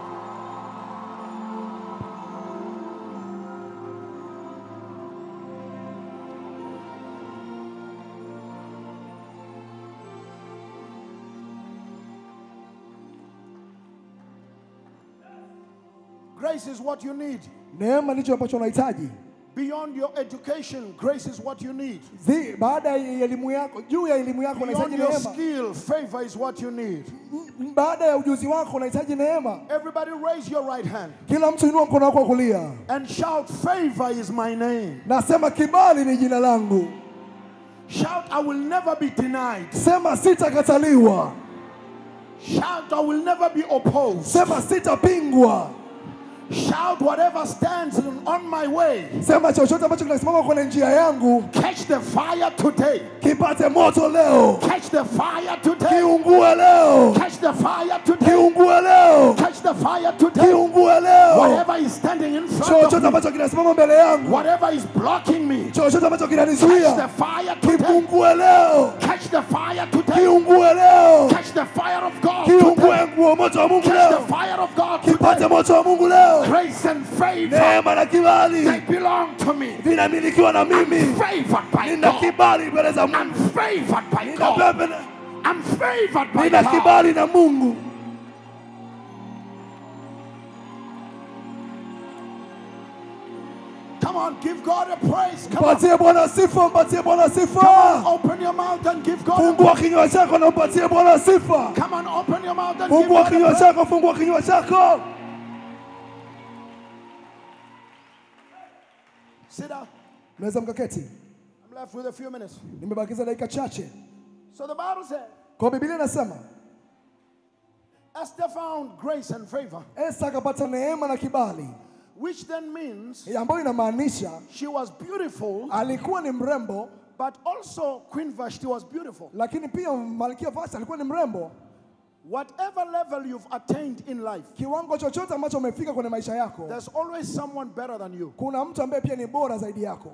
Grace is what you need. Neema ndicho ambacho unahitaji. Beyond your education, grace is what you need. Zi- Baada ya elimu yako, juu ya elimu yako Beyond unahitaji your neema. skill, favor is what you need. M- Baada ya ujuzi wako unahitaji neema. Everybody raise your right hand Kila mtu inua mkono wako wa kulia, and shout, Favor is my name. nasema kibali ni jina langu. Shout, I will never be denied. Sema sitakataliwa. Shout, I will never be opposed. Sema sitapingwa. Shout, whatever stands on my way, Sema chochote ambacho kinasimama kwenye njia yangu catch the fire today. kipate moto leo, Catch the fire today. kiungue leo, Catch the fire today. kiungue leo, Catch the fire today. kiungue leo. Whatever is standing in front Chochote of me, ambacho kinasimama mbele yangu, whatever is blocking me, chochote ambacho catch the kinanizuia, fire today. kipungue leo, Catch the fire today. kiungue leo, Catch the fire of God today. kiungue nguo moto wa Mungu Catch leo, the fire of God kipate today. moto wa Mungu leo. Grace and favor, Neema na they kibali belong to me. vinamilikiwa na mimi. Favored by Nina God. kibali mbele za I'm Mungu, favored by nina God. pepe na- I'm favored by nina God. kibali na Mungu. Come on, give God a praise. Come on. Mpatie Bwana sifa, mpatie Bwana Come on, sifa. open your mouth and give God a Fungua kinywa chako na umpatie Bwana sifa. Come on, open your mouth and give Fungua God a kinywa praise. chako, fungua kinywa chako. Sit down. Mnaweza mkaketi. I'm left with a few minutes. Nimebakiza dakika chache. So the Bible said, Kwa Biblia inasema Esther found grace and favor, Esta akapata neema na kibali, which then means ambayo inamaanisha she was beautiful, alikuwa ni mrembo, but also Queen Vashti was beautiful. lakini pia Malkia Vashti alikuwa ni mrembo. Whatever level you've attained in life, Kiwango chochote ambacho umefika kwenye maisha yako, there's always someone better than you. kuna mtu ambaye pia ni bora zaidi yako.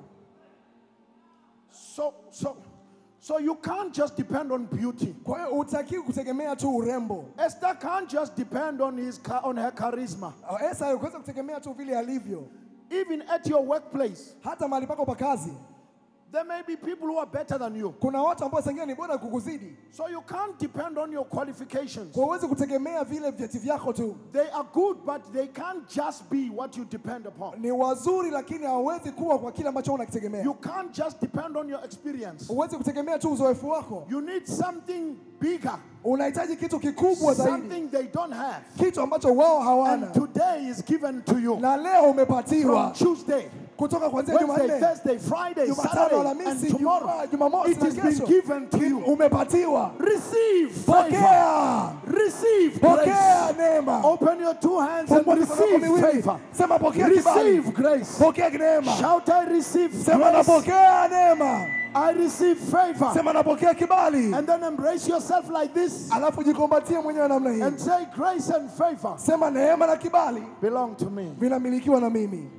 So, so, so you can't just depend on beauty. Kwa hiyo hutakiwi kutegemea tu urembo. Esther can't just depend on his cha- on her charisma. Esta hakuweza kutegemea tu vile alivyo, Even at your workplace, hata mahali pako pa kazi. There may be people who are better than you. Kuna watu ambao sengine ni bora kukuzidi, So you can't depend on your qualifications. kwa huwezi kutegemea vile vyeti vyako tu. They are good, but they can't just be what you depend upon. Ni wazuri, lakini hawawezi kuwa kwa kile ambacho unakitegemea. You can't just depend on your experience. Huwezi kutegemea tu uzoefu wako, You need something bigger, unahitaji kitu kikubwa zaidi, something they don't have. kitu ambacho wao hawana, And today is given to you. na leo From umepatiwa Tuesday, kutoka kuanzia Wednesday, Jumanne, Thursday, Friday, Jumatano, Saturday, Alhamisi, and tomorrow. Jumaa- Jumamosi It na has been kesho. given to you. umepatiwa. Receive favor. Pokea, Receive pokea grace. neema. Open your two hands and Fungua mikono yako receive miwili, favor. sema pokea kibali, Receive grace. pokea neema. Shout, I receive Sema grace. napokea neema, I receive favor. sema napokea kibali, And then embrace yourself like this alafu jikombatie mwenyewe namna hii, and say, Grace and favor sema neema na kibali belong to me. vinamilikiwa na mimi.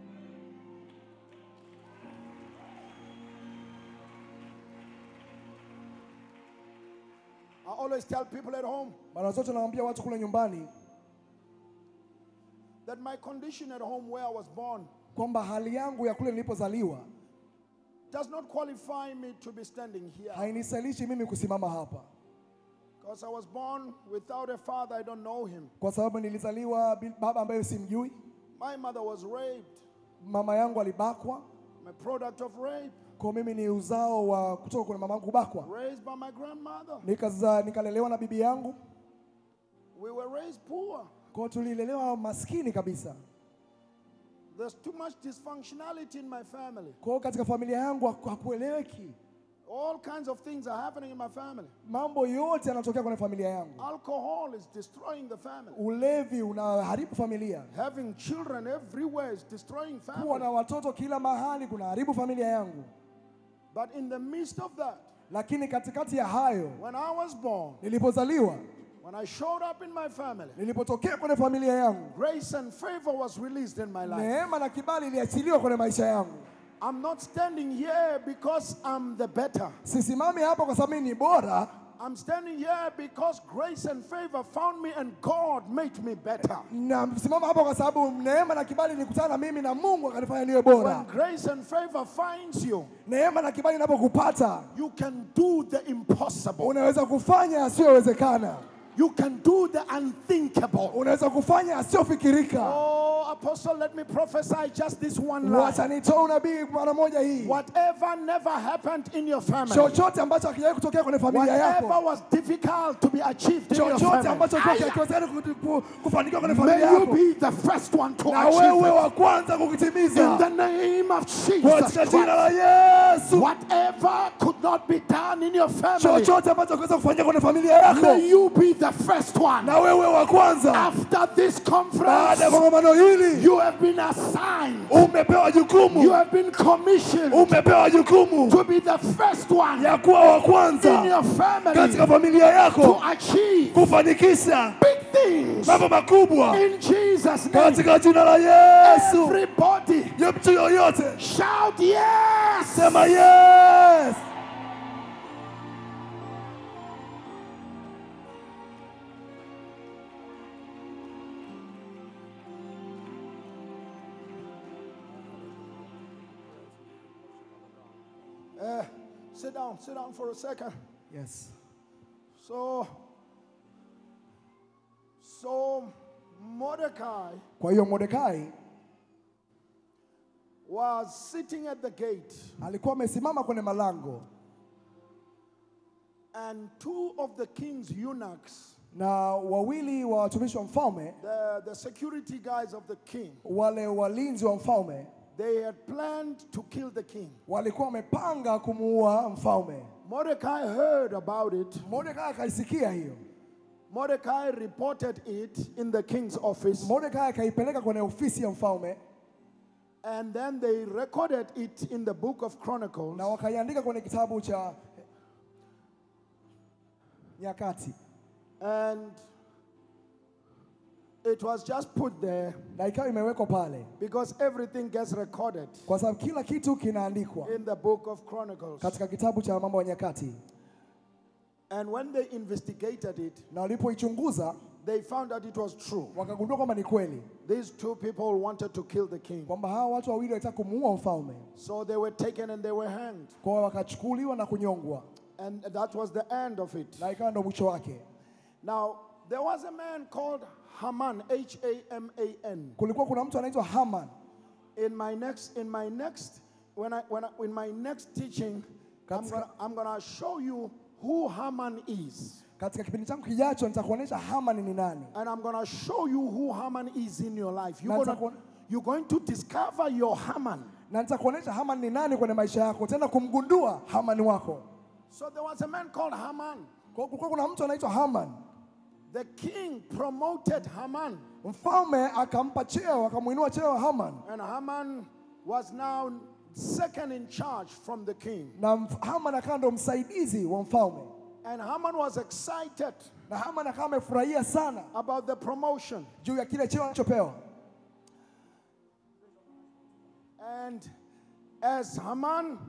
I always tell people at home Mara zote nawaambia watu kule nyumbani that my condition at home where I was born kwamba hali yangu ya kule nilipozaliwa does not qualify me to be standing here. hainisalishi mimi kusimama hapa, Because I was born without a father, I don't know him. kwa sababu nilizaliwa bila baba ambaye simjui. My mother was raped. Mama yangu alibakwa, I'm a product of rape, kwa mimi ni uzao wa kutoka kwa mama yangu kubakwa. raised by my grandmother. Nikaza, nikalelewa na bibi yangu, We were raised poor. kwa tulilelewa maskini kabisa. There's too much dysfunctionality in my family. Kwa hiyo katika familia yangu haku- hakueleweki, All kinds of things are happening in my family. mambo yote yanatokea kwenye familia yangu. Alcohol is destroying the family. Ulevi unaharibu familia, Having children everywhere is destroying kuwa family. na watoto kila mahali kunaharibu familia yangu. But in the midst of that, Lakini katikati ya hayo, when I was born, nilipozaliwa, when I showed up in my family, nilipotokea kwenye familia yangu, grace and favor was released in my life. neema na kibali iliachiliwa kwenye maisha yangu. I'm not standing here because I'm the better. Sisimami hapa kwa sababu mimi ni bora, I'm standing here because grace and favor found me and God made me better. na simama hapa kwa sababu neema na kibali nilikutana na mimi na Mungu akanifanya niwe When bora. grace and favor finds you, Neema na kibali inapokupata, you can do the impossible. unaweza kufanya yasiyowezekana, You can do the unthinkable. unaweza kufanya yasiyofikirika. Oh, Apostle, let me prophesy just this one line. Wacha nitoe unabii mara moja hii, Whatever never happened in your family, chochote ambacho hakijawahi kutokea kwenye familia whatever yako, was difficult to be achieved in your chochote family, ambacho Aya, hakiwezekani ku- ku- kufanikiwa kwenye may familia you yako, be the first one to na achieve wewe it. wa kwanza In the kukitimiza name of Jesus katika jina Christ. la Yesu. Whatever could not be done in your family, Chochote ambacho hakiweza kufanyika kwenye familia yako, may you be the first one. na wewe wa kwanza. After this Baada ya conference, kongamano hili, you have been assigned, umepewa you jukumu, have been commissioned umepewa jukumu to be the first one ya kuwa wa in kwanza your family katika familia to yako achieve kufanikisha big things mambo makubwa in Jesus' name. katika jina la Yesu. Everybody Ya mtu yoyote shout yes. sema yes. Uh, sit down, sit down for a second. Yes. So, so Mordecai Kwa hiyo Mordekai was sitting at the gate, alikuwa amesimama kwenye malango and two of the king's eunuchs, na wawili wa watumishi wa mfalme, the, the security guys of the king, wale walinzi wa mfalme they had planned to kill the king. walikuwa wamepanga kumuua mfalme. Mordecai heard about it. Mordekai akaisikia hiyo. Mordecai reported it in the king's office, Mordekai akaipeleka kwenye ofisi ya mfalme and then they recorded it in the book of Chronicles. na wakaiandika kwenye kitabu cha Nyakati, And it was just put there na ikawa imewekwa pale because everything gets recorded kwa sababu kila kitu kinaandikwa in the book of Chronicles. katika kitabu cha mambo ya nyakati, And when they investigated it, na walipoichunguza they found that it was true. wakagundua kwamba ni kweli These two people wanted to kill the king. kwamba hawa watu wawili walitaka kumuua mfalme, So they were taken and they were hanged. kwa hiyo wakachukuliwa na kunyongwa, And that was the end of it. na ikawa ndo mwisho wake. Now, there was a man called Haman, H A M A N. Kulikuwa kuna mtu anaitwa Haman. In my next, in my next, when I, when I, in my next teaching, I'm Katika- gonna, I'm gonna show you who Haman is. Katika kipindi changu kijacho nitakuonyesha Haman ni nani, And I'm gonna show you who Haman is in your life. You're, Na gonna, nitakuon- you're going to discover your Haman. na nitakuonyesha Haman ni nani kwenye maisha yako, tena kumgundua Haman wako. So there was a man called Haman. Kwa hiyo kulikuwa kuna mtu anaitwa Haman. The king promoted Haman. Mfalme akampa cheo, akamuinua cheo Haman, And Haman was now second in charge from the king. na mf- Haman akawa ndo msaidizi wa mfalme, And Haman was excited na Haman akawa amefurahia sana about the promotion. juu ya kile cheo alichopewa. And as Haman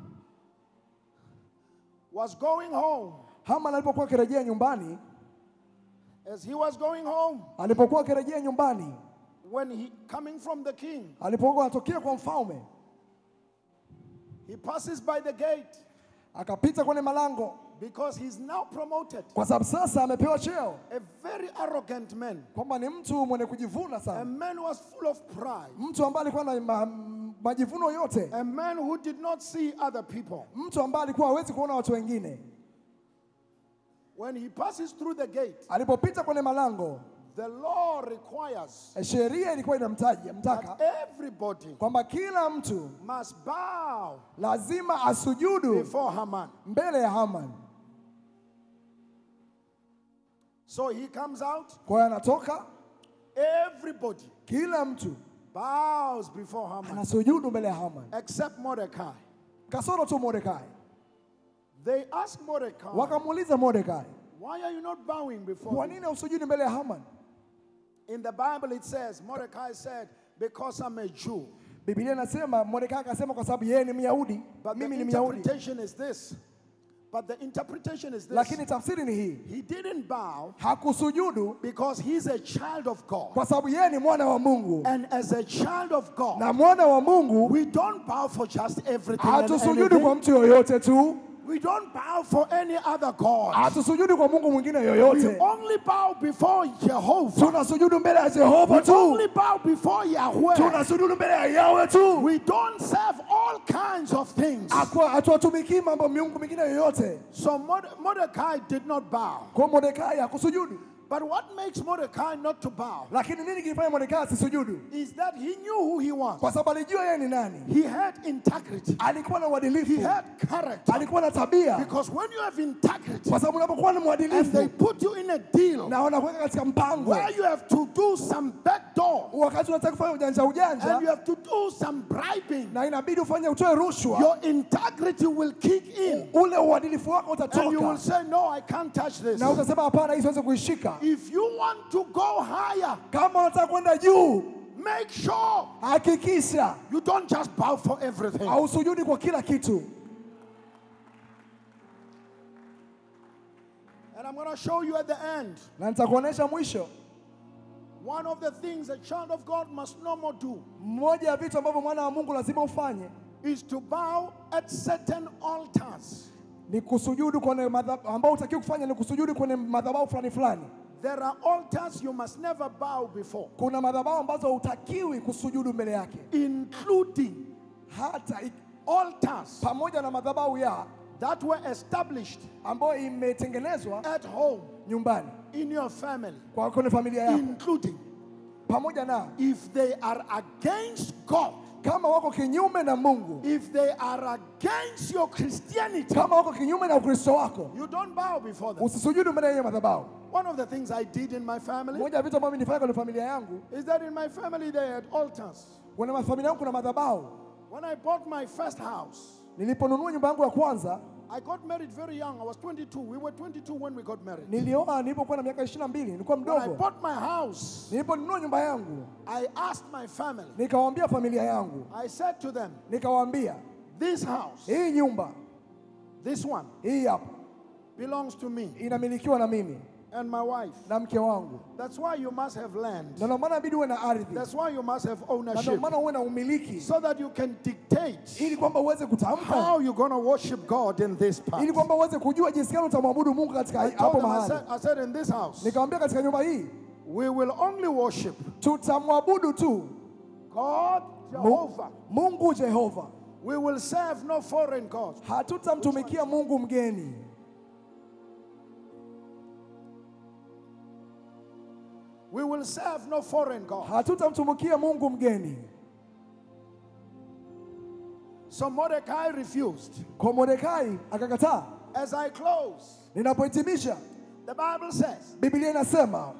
was going home, Haman alipokuwa akirejea nyumbani, as he was going home, alipokuwa akirejea nyumbani, when he coming from the king, alipokuwa anatokea kwa mfalme, he passes by the gate akapita kwenye malango, because he's now promoted. kwa sababu sasa amepewa cheo, A very arrogant man, kwamba ni mtu mwenye kujivuna a sana, man who was full of pride, mtu ambaye alikuwa na ma, majivuno yote, a man who did not see other people. mtu ambaye alikuwa hawezi kuona watu wengine. When he passes through the gate, Alipopita kwenye malango, the law requires sheria ilikuwa inamtaja mtaka that everybody kwamba kila mtu must bow lazima asujudu before Haman. mbele ya Haman. So he comes out, Kwa hiyo anatoka, everybody kila mtu bows before Haman anasujudu mbele ya Haman, except Mordecai. kasoro tu Mordekai. They ask Mordecai, Wakamuuliza Mordekai, Why are you not bowing before kwa me? nini usujudi mbele ya Haman? In the Bible, it says, Mordecai said, Because I'm a Jew. Biblia inasema Mordekai akasema kwa sababu yeye ni Myahudi, But the mimi ni Myahudi. interpretation is this. But the interpretation is this. Lakini tafsiri ni hii, He didn't bow hakusujudu because he's a child of God. kwa sababu yeye ni mwana wa Mungu, And as a child of God, na mwana wa Mungu we don't bow for just everything. and hatusujudu kwa anything. mtu yoyote tu, We don't bow for any other God. hatusujudu kwa Mungu mwingine We yoyote, only bow before Jehovah. tunasujudu mbele ya Jehova We tu, only bow before Yahweh. tunasujudu mbele ya Yawe tu, We don't serve all kinds of things. Haku- hatuwatumikii mambo miungu mingine yoyote. So Morde- Mordecai did not bow. Kwa Mordekai hakusujudu, But what makes Mordecai not to bow lakini nini kilifanya Mordekai asisujudu? is that he knew who he was. Kwa sababu alijua yeye ni nani, He had integrity. alikuwa na He uadilifu, had character. alikuwa na tabia, Because when you have integrity kwa sababu unapokuwa ni and they mwadilifu put you in a deal na wanakuweka katika mpango, where you have to do some backdoor wakati unataka kufanya ujanja and you ujanja have to do some bribing, na inabidi ufanye utoe rushwa, your integrity will kick in. ule uadilifu wako And you will utatoka say, No, I can't touch this. na utasema hapana, hii siwezi kuishika. If you want to go higher, Kama unataka kwenda juu, make sure hakikisha you don't just bow for everything. hausujudi kwa kila kitu. And I'm going to show you at the end Na nitakuonesha mwisho, one of the things a child of God must no more do mmoja ya vitu ambavyo mwana wa Mungu lazima ufanye is to bow at certain altars. ni kusujudu kwenye madhabahu, ambao utakiwa kufanya ni kusujudu kwenye madhabahu fulani fulani. There are altars you must never bow before, Kuna madhabahu ambazo hutakiwi kusujudu mbele yake, including hata i- altars pamoja na madhabahu ya that were established ambayo imetengenezwa at home nyumbani in your family, kwa kwenye familia yako, including pamoja na if they are against God, kama wako kinyume na Mungu, if they are against your Christianity, kama wako kinyume na Ukristo wako, you don't bow before them. usisujudu mbele ya hiyo madhabahu. One of the things I did in my family Moja ya vitu ambavyo nilifanya kwenye familia yangu, is that in my family they had altars. kwenye familia yangu kuna madhabahu. When I bought my first house, Niliponunua nyumba yangu ya kwanza, I got married very young. I was 22. We were 22 when we got married. nilioa nilipokuwa na miaka 22, nilikuwa When I mdogo. bought my house, Niliponunua nyumba yangu, I asked my family, nikawaambia familia yangu, I said to them, nikawaambia This house, hii nyumba this one, hii hapa belongs to me. inamilikiwa na mimi. and my wife. na mke wangu, That's why you must have land. na ndio maana inabidi uwe na ardhi, That's why you must have na ndio ownership. maana uwe na umiliki, So that you can dictate ili kwamba uweze kutamka, how you're going to worship God in this part. ili kwamba uweze kujua jinsi gani utamwabudu Mungu katika I told hapo them, I mahali. said, I said, in this house, Nikamwambia katika nyumba hii we will only worship tutamwabudu tu God, Jehovah. Mungu Jehova, We will serve no foreign gods. hatutamtumikia Mungu mgeni. We will serve no foreign gods. hatutamtumikia Mungu mgeni. So Mordecai refused. Kwa Mordekai akakataa. As I close, Ninapohitimisha, the Bible says Biblia inasema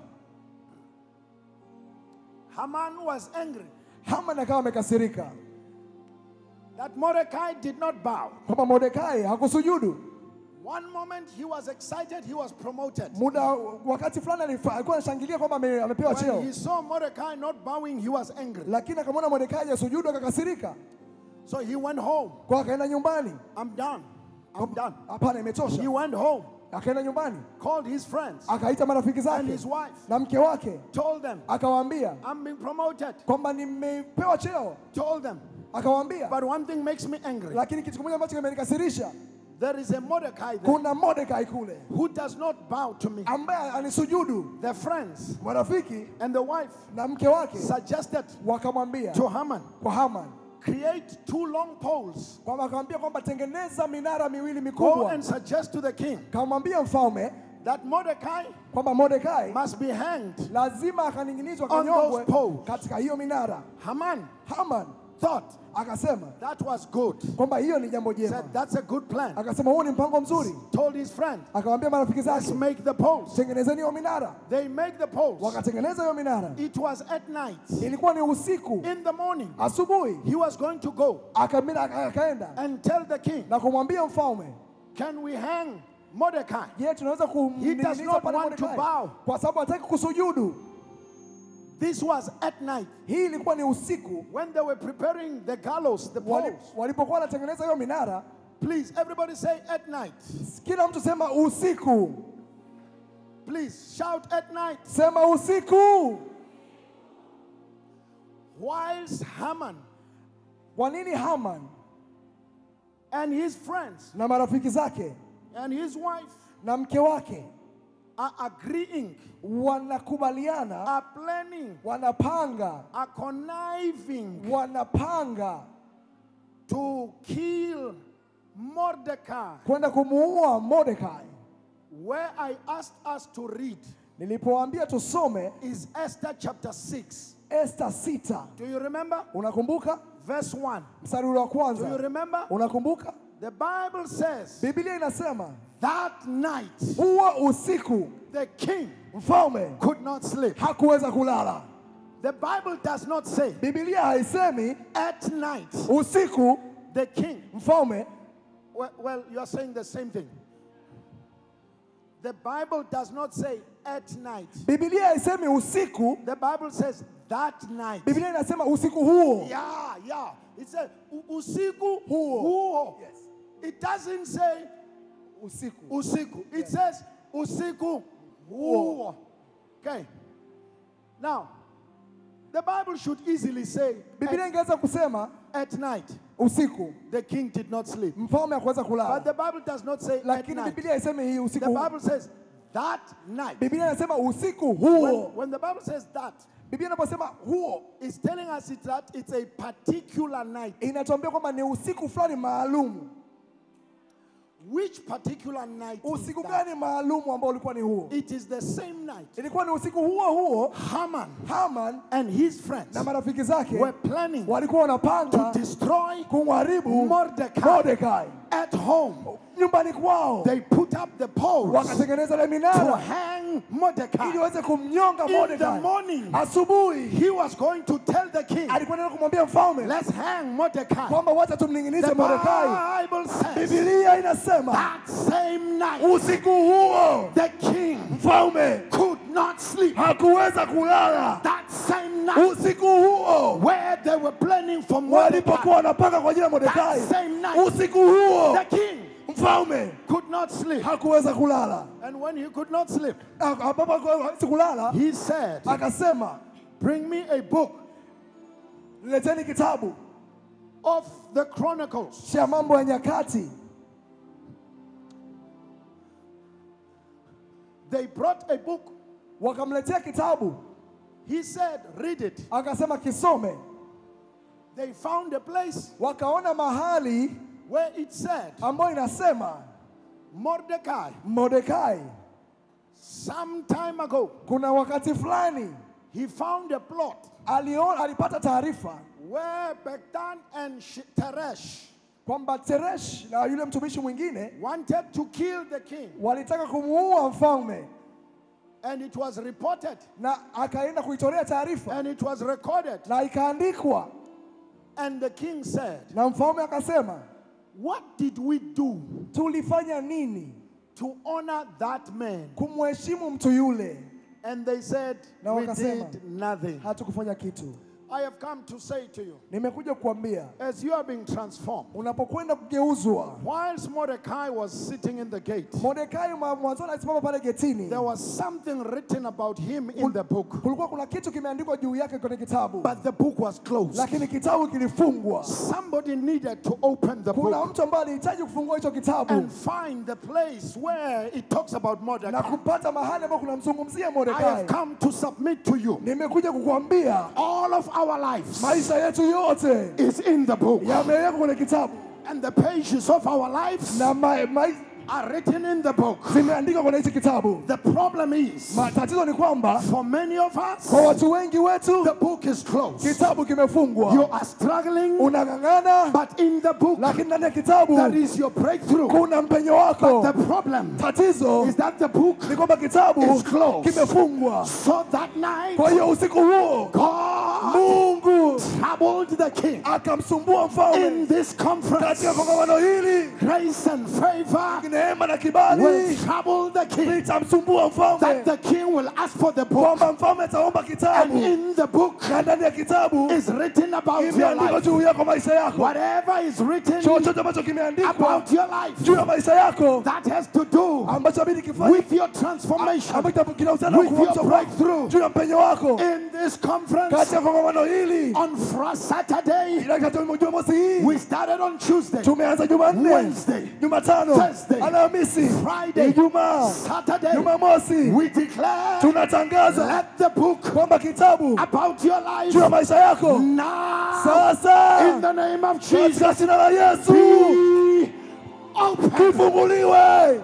Haman was angry Haman akawa amekasirika that Mordecai did not bow. kwamba Mordekai hakusujudu. One moment he was excited, he was promoted. Muda wakati fulani alifa- alikuwa anashangilia kwamba ame- amepewa When cheo, he saw Mordecai not bowing, he was angry. lakini akamwona Mordekai hajasujudu akakasirika, So he went home. kwa akaenda nyumbani. I'm done. I'm done. Hapana, He imetosha. went home, Akaenda nyumbani, called his friends akaita marafiki and his zake wife, na mke wake, told them, akawaambia I'm being promoted. kwamba nimepewa cheo, Told them. akawaambia But one thing makes me angry. lakini kitu kimoja ambacho kimenikasirisha, There is a Mordecai there kuna Mordekai kule who does not bow to me. ambaye alisujudu. Their friends Marafiki and the wife na mke wake suggested wakamwambia to Haman, kwa Haman create two long poles. kwamba akamwambia kwamba tengeneza minara miwili Go mikubwa. and suggest to the king Kamwambia mfalme that Mordecai kwamba Mordekai must be hanged. lazima akaning'inizwa On kanyongwe those poles. katika hiyo minara. Haman Haman thought akasema that was good. kwamba hiyo ni jambo jema, Said that's a good plan. akasema huo ni mpango mzuri. Told his friend, Akawaambia marafiki let's zake, make the poles. tengenezeni hiyo minara. They make the poles. Wakatengeneza hiyo minara, It was at night. ilikuwa ni usiku. In the morning, Asubuhi he was going to go akamina akaenda and tell the king, na kumwambia mfalme, can we hang Mordecai? je, tunaweza He does kumning'iniza not pale want to Mordekai bow. kwa sababu hataki kusujudu. This was at night Hii ilikuwa ni usiku when they were preparing the gallows, the wali- poles. walipokuwa wanatengeneza hiyo minara. Please, everybody say at night. Kila mtu sema usiku, Please shout at night. sema usiku. Whilst Haman Kwa nini Haman and his friends na marafiki zake and his wife na mke wake are agreeing, wanakubaliana, are planning, wanapanga, are conniving wanapanga to kill Mordecai, kwenda kumuua Mordekai. where I asked us to read Nilipowaambia tusome is Esther chapter 6. Esta sita, Do you remember? unakumbuka Verse 1. mstari ule wa Do you kwanza? remember? Unakumbuka The Bible says Biblia inasema that night huo usiku the king mfalme could not sleep. hakuweza kulala. The Bible does not say Biblia haisemi at night usiku the king. mfalme. Well, well, you are saying the same thing. The Bible does not say at night. Biblia haisemi usiku, The Bible says that night. Biblia inasema usiku huo. Yeah, yeah. It says "U- usiku Huo. huo. Yes. It doesn't say Usiku. usiku. It says usiku huo. Okay. Now, the Bible should easily say Biblia at, ingeweza kusema at night usiku the king did not sleep. mfalme hakuweza But kulala, the Bible does not say at lakini night. Biblia haisemi hii usiku The huo. Bible says that night. Biblia inasema usiku When, huo. when the Bible says that, Biblia inaposema huo, it's telling us it, that it's a particular night. inatuambia kwamba ni usiku fulani maalumu. Which particular night? is Usiku that? gani maalumu ambao ulikuwa ni huo? It is the same night. Ilikuwa ni usiku huo huo, Haman Haman and his friends na marafiki zake were planning walikuwa wanapanga to destroy kumharibu Mordecai. Mordekai at home. nyumbani kwao, They put up the poles wakatengeneza ile to minara hang ili Mordecai. waweze kumnyonga In the Mordekai. morning, Asubuhi he was going to tell the king, alikuwa anaenda kumwambia mfalme let's hang Mordecai. kwamba wacha tumning'inize The Mordekai. Bible says Biblia inasema that same night, usiku huo the king mfalme could not sleep. hakuweza kulala. That same night, Usiku huo where they were planning for Mordecai, walipokuwa wanapanga kwa ajili ya Mordekai, That same night, usiku huo the king mfalme could not sleep. hakuweza kulala. And when he could not sleep, A- Ambapo hakuwa- hawezi kulala, he said, akasema Bring me a book leteni kitabu of the Chronicles. cha mambo ya nyakati. They brought a book. Wakamletea kitabu, He said, Read it. akasema kisome. They found a place Wakaona mahali where it said, ambayo inasema Mordecai, Mordekai, some time ago, kuna wakati fulani he found a plot aliona, alipata taarifa where Bektan and Sh- Teresh kwamba Teresh na yule mtumishi mwingine wanted to kill the king. walitaka kumuua mfalme, And it was reported na akaenda kuitolea taarifa and it was recorded. na ikaandikwa, And the king said, na mfalme akasema, What did we do tulifanya nini to honor that man? kumheshimu mtu yule? And they said, Na We wakasema, did nothing. Hatukufanya kitu. I have come to say to you, Nimekuja kukwambia as you are being transformed, unapokwenda kugeuzwa, whilst Mordecai was sitting in the gate, Mordekai mwa- mwanzoni alisimama pale getini, there was something written about him in the book, kulikuwa kuna kitu kimeandikwa juu yake kwenye kitabu, but the book was closed. lakini kitabu kilifungwa. Somebody needed to open the Kuna book mtu ambaye alihitaji kufungua hicho kitabu and find the place where it talks about na Mordecai. kupata mahali ambapo kunamzungumzia I have Mordekai. come to submit to you. Nimekuja kukuambia All of our lives maisha yetu yote is in the book, yamewekwa kwenye kitabu and the pages of our lives na ma, ma, are written in the book. zimeandikwa kwenye hichi kitabu. The problem is, Ma, tatizo ni kwamba for many of us, kwa watu wengi wetu the book is closed. kitabu You kimefungwa, are struggling, unang'ang'ana, but in the book, lakini ndani ya kitabu that is your breakthrough. kuna mpenyo But wako. the problem Tatizo is that the book, ni kwamba kitabu It's closed. kimefungwa. so that night, Kwa hiyo usiku huo God Mungu troubled the king akamsumbua mfalme in this conference. katika kongamano hili, Grace and favor neema na will kibali trouble the king. litamsumbua That mfalme, the king will ask for the book, kwamba mfalme ataomba and kitabu in the book na ndani ya kitabu is written about your imeandikwa life. juu yako maisha yako, Whatever is written chochote ambacho kimeandikwa about your life, juu ya maisha yako that has to do ambacho abidi kifanye with your transformation ambacho kinahusiana na with your kuamsha kwako, breakthrough. juu ya mpenyo wako in this conference katika kongamano hili. on Fri- Saturday. Ila katika Jumamosi hii We started on Tuesday, tumeanza Jumanne, Wednesday, Jumatano, Thursday, Alhamisi, Friday, Ijumaa, Saturday. Jumamosi. We declare Tunatangaza let the book kwamba kitabu about your life juu ya maisha yako now sasa in the name of Jesus katika jina la Yesu be open. kifunguliwe.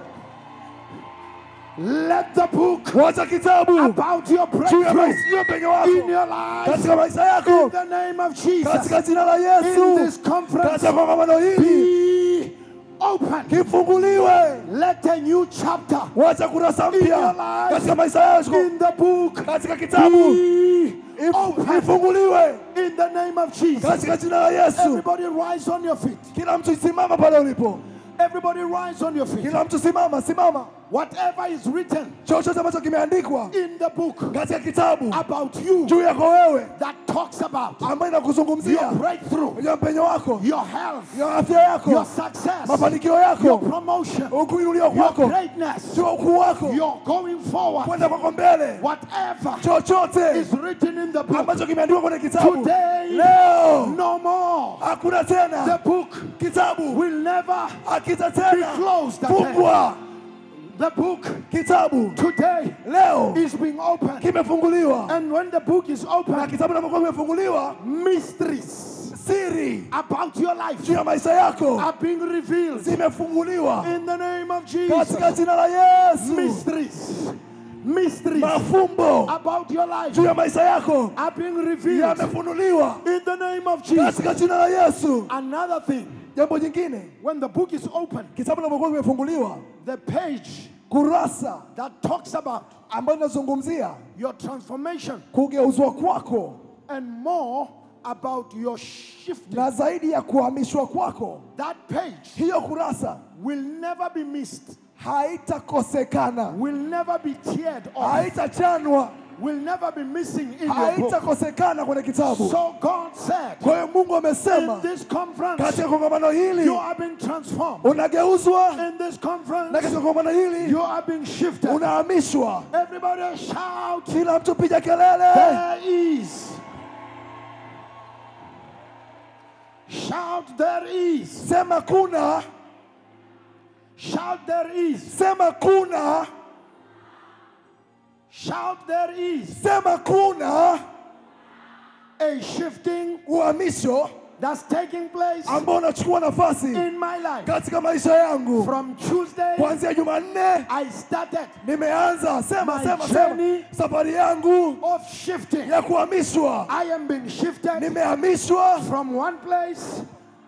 Let the book Wacha kitabu about your juu ya breakthrough maisha juu ya penyo in wako your life katika maisha in yako the name of Jesus katika jina la in Yesu this conference katika kongamano hili be open. kifunguliwe. Let a new chapter Wacha kurasa in your mpya life katika maisha yako in the book katika kitabu be Ifu- open ifunguliwe in the name of Jesus. katika jina la Yesu. Everybody rise on your feet. Kila mtu simama pale ulipo, Everybody rise on your feet. kila mtu simama, simama. Whatever is written Chochote ambacho kimeandikwa in the book katika kitabu about you juu yako wewe, that talks about ambayo inakuzungumzia your breakthrough, juu ya mpenyo wako, your health, ya afya yako, your success, mafanikio your yako, promotion, ukuinuliwa your kwako, greatness, juu ya ukuu wako, your going forward, kwenda kwako mbele, whatever chochote is written in the book ambacho kimeandikwa kwenye kitabu today, leo, no more. hakuna The tena book kitabu will never akita be tena closed again. fungwa. The book Kitabu today leo is being opened. kimefunguliwa, And when the book is na opened, kitabu kinapokuwa kimefunguliwa, mysteries siri about your life juu ya maisha yako are being revealed zimefunguliwa in the name of katika Jesus. jina la Yesu. Mysteries, mysteries Mafumbo about your life juu ya maisha yako are being revealed yamefunuliwa in the name of Jesus. katika jina la Yesu. Another thing, Jambo jingine, when the book is opened, kitabu kinapokuwa kimefunguliwa, the page kurasa that talks about ambayo inazungumzia your transformation kugeuzwa kwako and more about your shifting, na zaidi ya kuhamishwa kwako, that page hiyo kurasa will never be missed, haitakosekana, will never be teared off. haitachanwa, will never be missing in your book. haitakosekana kwenye kitabu. So God said, Kwa hiyo Mungu amesema in this conference, katika kongamano hili you are being transformed. unageuzwa, In this na conference, katika kongamano hili you are being shifted. unahamishwa. Everybody shout, Kila mtu piga kelele, there is. Shout, there is. sema kuna, Shout, there is. sema kuna, Shout, there is. sema kuna A shifting uhamisho that's taking place ambao unachukua nafasi in my life. katika maisha yangu. From Tuesday, Kuanzia Jumanne I started nimeanza sema My sema journey sema safari yangu of shifting. ya kuhamishwa. I am being shifted Nimehamishwa from one place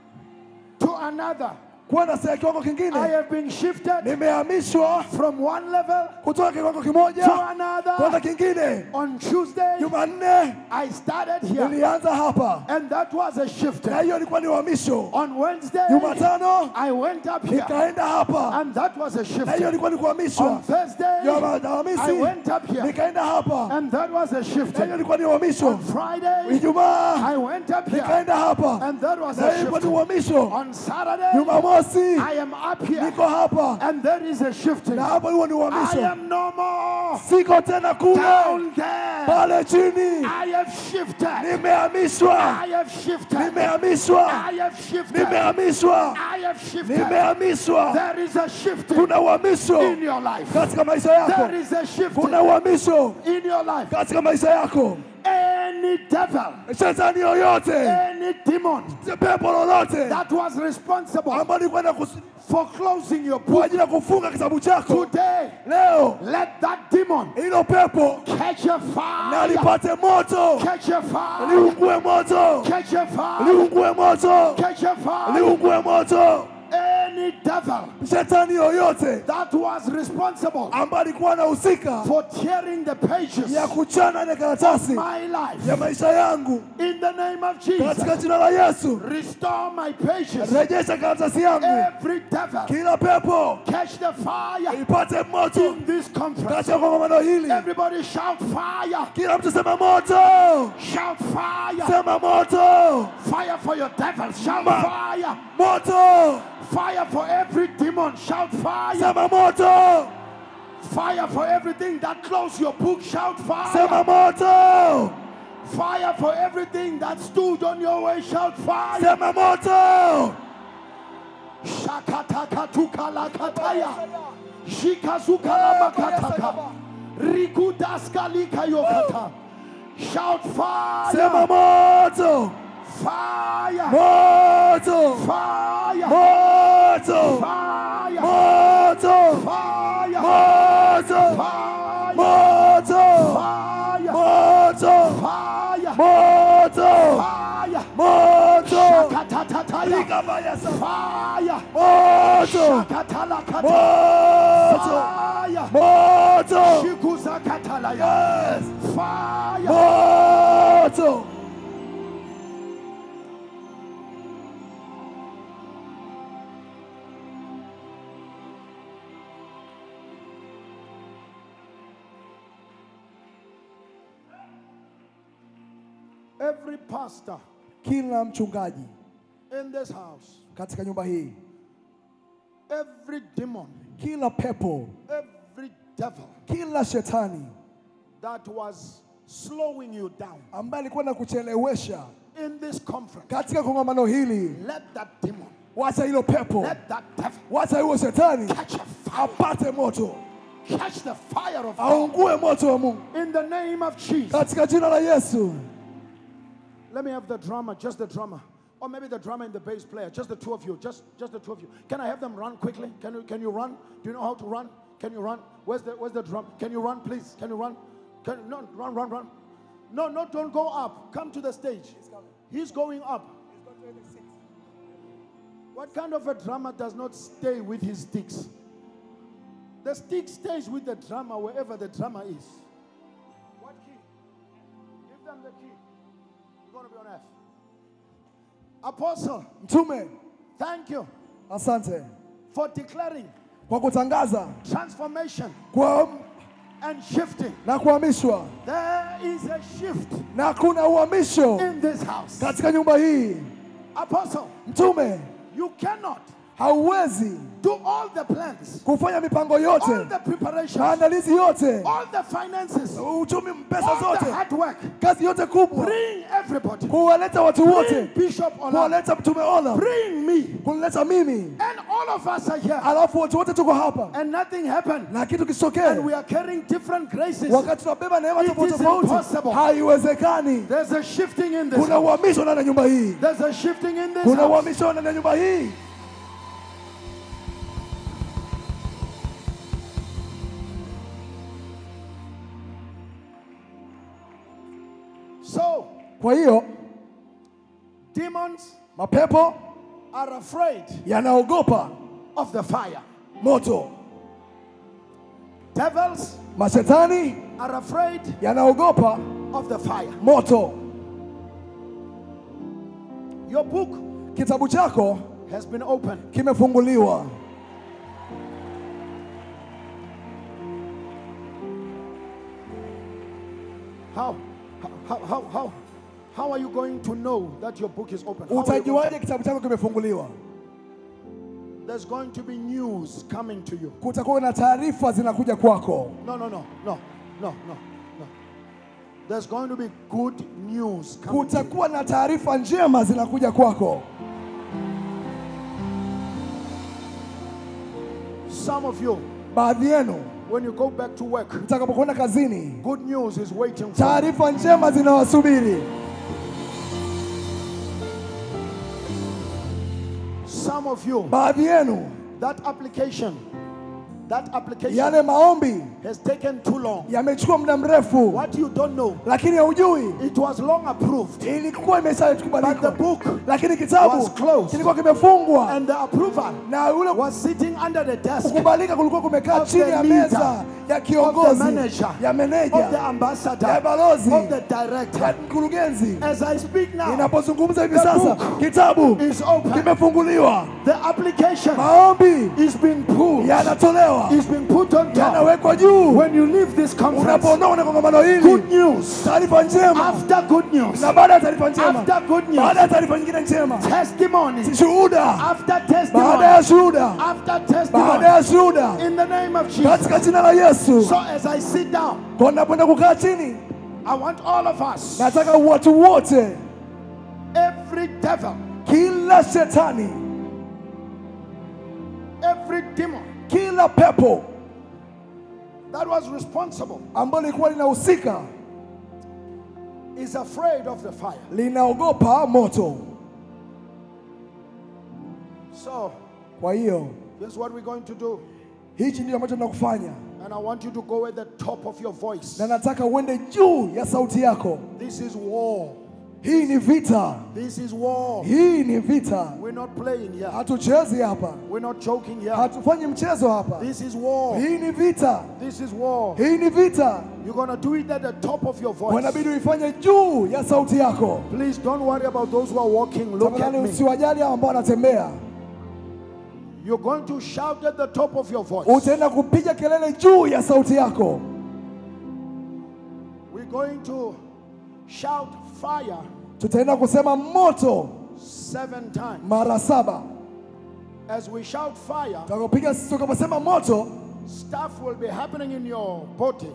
to another. kwenda sehemu kiwango I kingine, have been shifted nimehamishwa from one level kutoka kiwango to kimoja kwenda another. kingine. On Tuesday, Jumanne I started here, nilianza hapa, and that was a na shifting. hiyo ilikuwa ni uhamisho. On Wednesday, Jumatano I went up here, nikaenda hapa, and that was a na hiyo shifting. ilikuwa ni On kuhamishwa. Thursday, I Alhamisi went up here, nikaenda hapa, and that was a na hiyo shifting. ilikuwa ni uhamisho. On Friday, Ijumaa I went up here, nikaenda hapa, and that was na a hiyo ilikuwa ni shifting. uhamisho. On Saturday, Jumamosi I am up here, niko hapa, and there is a shifting. na hapo huo ni I uhamisho. am no more Siko tena kule down there. pale chini, I have shifted. nimehamishwa, I have shifted. nimehamishwa, I have shifted. nimehamishwa, I have shifted. nimehamishwa. There is a shifting Kuna uhamisho in your life. katika maisha yako, There is a shifting kuna uhamisho in your life. katika maisha yako. Any devil, Shetani yoyote, any demon pepo lolote that was responsible ambalo likwenda for closing your kwa book ajili ya kufunga kitabu chako today, leo, let that demon hilo pepo catch a na fire. lipate moto, Catch a fire. liungue moto, Catch a fire. liungue moto, Catch a fire. liungue moto. Any devil Shetani yoyote that was responsible ambaye alikuwa anahusika for tearing the pages ya kuchana ile karatasi my life ya maisha yangu in the name of Jesus. katika jina la Yesu, Restore my pages. rejesha karatasi yangu, Every devil kila pepo catch the fire ipate moto in this conference. katika kongamano hili. Everybody shout fire. Kila mtu sema moto, Shout fire. sema moto, Fire for your devils. Shout Ma- fire. moto, Fire for every demon. Shout fire. sema moto, Fire for everything that closed your book. Shout fire. sema moto, Fire for everything that stood on your way. Shout fire. sema moto. Shakatakatukala Shikazukalabakataka. Rikudaskalikayokata. Shout Sema fire. moto, Fire. moto, Fire. moto, Fire. moto, Fire. moto, Fire. moto, Fire. moto, Fire. moto, Fire. moto. Shakatataya. Ikafanya sa- Fire. Moto, Shakatalakata. moto, Fire. moto, Shikuzakatalaya. yes, Fire. moto. Every pastor Kila mchungaji in this house, katika nyumba hii, every demon, kila pepo, every devil kila shetani that was slowing you down ambaye alikuwa na kuchelewesha in this conference, katika kongamano hili, let that demon, wacha hilo pepo, let that devil wacha huyo shetani catch a fire, apate moto, catch the fire of God aungue moto wa Mungu in the name of Jesus. katika jina la Yesu. Let me have the drummer, just the drummer. Or maybe the drummer and the bass player, just the two of you, just just the two of you. Can I have them run quickly? Can you can you run? Do you know how to run? Can you run? Where's the where's the drum? Can you run, please? Can you run? Can no run, run, run. No, no, don't go up. Come to the stage. He's going up. What kind of a drummer does not stay with his sticks? The stick stays with the drummer wherever the drummer is. What key? Give them the key. You're going to be on F. Apostle, Mtume, thank you asante for declaring kwa kutangaza transformation kwa and shifting. na kuhamishwa, There is a shift na kuna uhamisho in this house. katika nyumba hii. Apostle, Mtume, you cannot hauwezi do all the plans, kufanya mipango all yote, the preparations, maandalizi yote, all the finances, uchumi, pesa all the zote, hard work. kazi yote kubwa, Bring everybody. kuwaleta watu Bring wote, Bishop Ola. kuwaleta Mtume Ola, Bring me. kunileta mimi, And all of us are here. alafu watu wote tuko hapa And nothing happened. na kitu And kisitokee, we are carrying different graces. wakati tunabeba neema It tofauti is tofauti. impossible. Haiwezekani. There's a shifting in this. Kuna house. uhamisho ndani ya nyumba hii, There's a shifting in this. kuna house. uhamisho ndani ya nyumba hii. So, Kwa hiyo demons mapepo are afraid yanaogopa of the fire. moto, Devils mashetani are afraid yanaogopa of the fire. moto. Your book Kitabu chako has been opened. kimefunguliwa. How? How, how, how, how are you going to know that your book is open? How are you going Utajuaje to- kitabu chako kimefunguliwa? There's going to be news coming to you. Kutakuwa na taarifa zinakuja kwako. No, no, no, no, no, no, no. There's going to be good news coming to you. Kutakuwa na taarifa njema zinakuja kwako. Some of you, Baadhi yenu when you go back to work, mtakapokwenda kazini, good news is waiting for you. taarifa njema zinawasubiri. Some of you, Baadhi yenu that application, that application yale maombi has taken too long. yamechukua muda mrefu, What you don't know, lakini haujui it was long approved, ilikuwa but the imeshakubalika, book lakini kitabu was closed. kilikuwa kimefungwa and the approval na ule was sitting under the desk kukubalika kulikuwa kumekaa Of chini the ya leader, meza ya of the kiongozi manager, ya of the meneja ambassador, ya balozi of the ya director. mkurugenzi. As I speak now, Ninapozungumza hivi The sasa, book kitabu is open. kimefunguliwa, The application maombi is being pulled, yanatolewa, is being put on top. yanawekwa juu. When you leave this conference, Unapoondoka na kongamano hili, good news. taarifa njema, After good news, na baada ya taarifa njema, after good baada news, ya taarifa nyingine njema, testimony. shuhuda, After baada ya testimony, shuhuda, after baada testimony, ya shuhuda, in the name of Jesus. katika jina la Yesu. So as I sit down, Kwa napoenda kukaa chini, I want all of us, nataka watu wote, every devil, kila shetani, every demon kila pepo that was responsible ambalo lilikuwa linahusika is afraid of the fire. linaogopa moto. So, Kwa hiyo here's what we're going to do. hichi ndio ambacho tunakufanya, And I want you to go at the top of your voice. na nataka uende juu ya sauti yako. This is war. Hii ni vita, This is war. hii ni vita. We're not playing here. Hatuchezi hapa, We're not joking here. hatufanyi mchezo hapa. This is war. Hii ni vita, This is war. hii ni vita. You're going to do it at the top of your voice. Unabidi uifanye juu ya sauti yako. Please don't worry about those who are walking. Look at Tafadhali me. usiwajali hao ambao wanatembea. You're going to shout at the top of your voice. Utaenda kupiga kelele juu ya sauti yako. We're going to shout fire Tutaenda kusema moto seven times. mara saba. As we shout fire, Tutakapopiga tutakaposema moto, stuff will be happening in your body.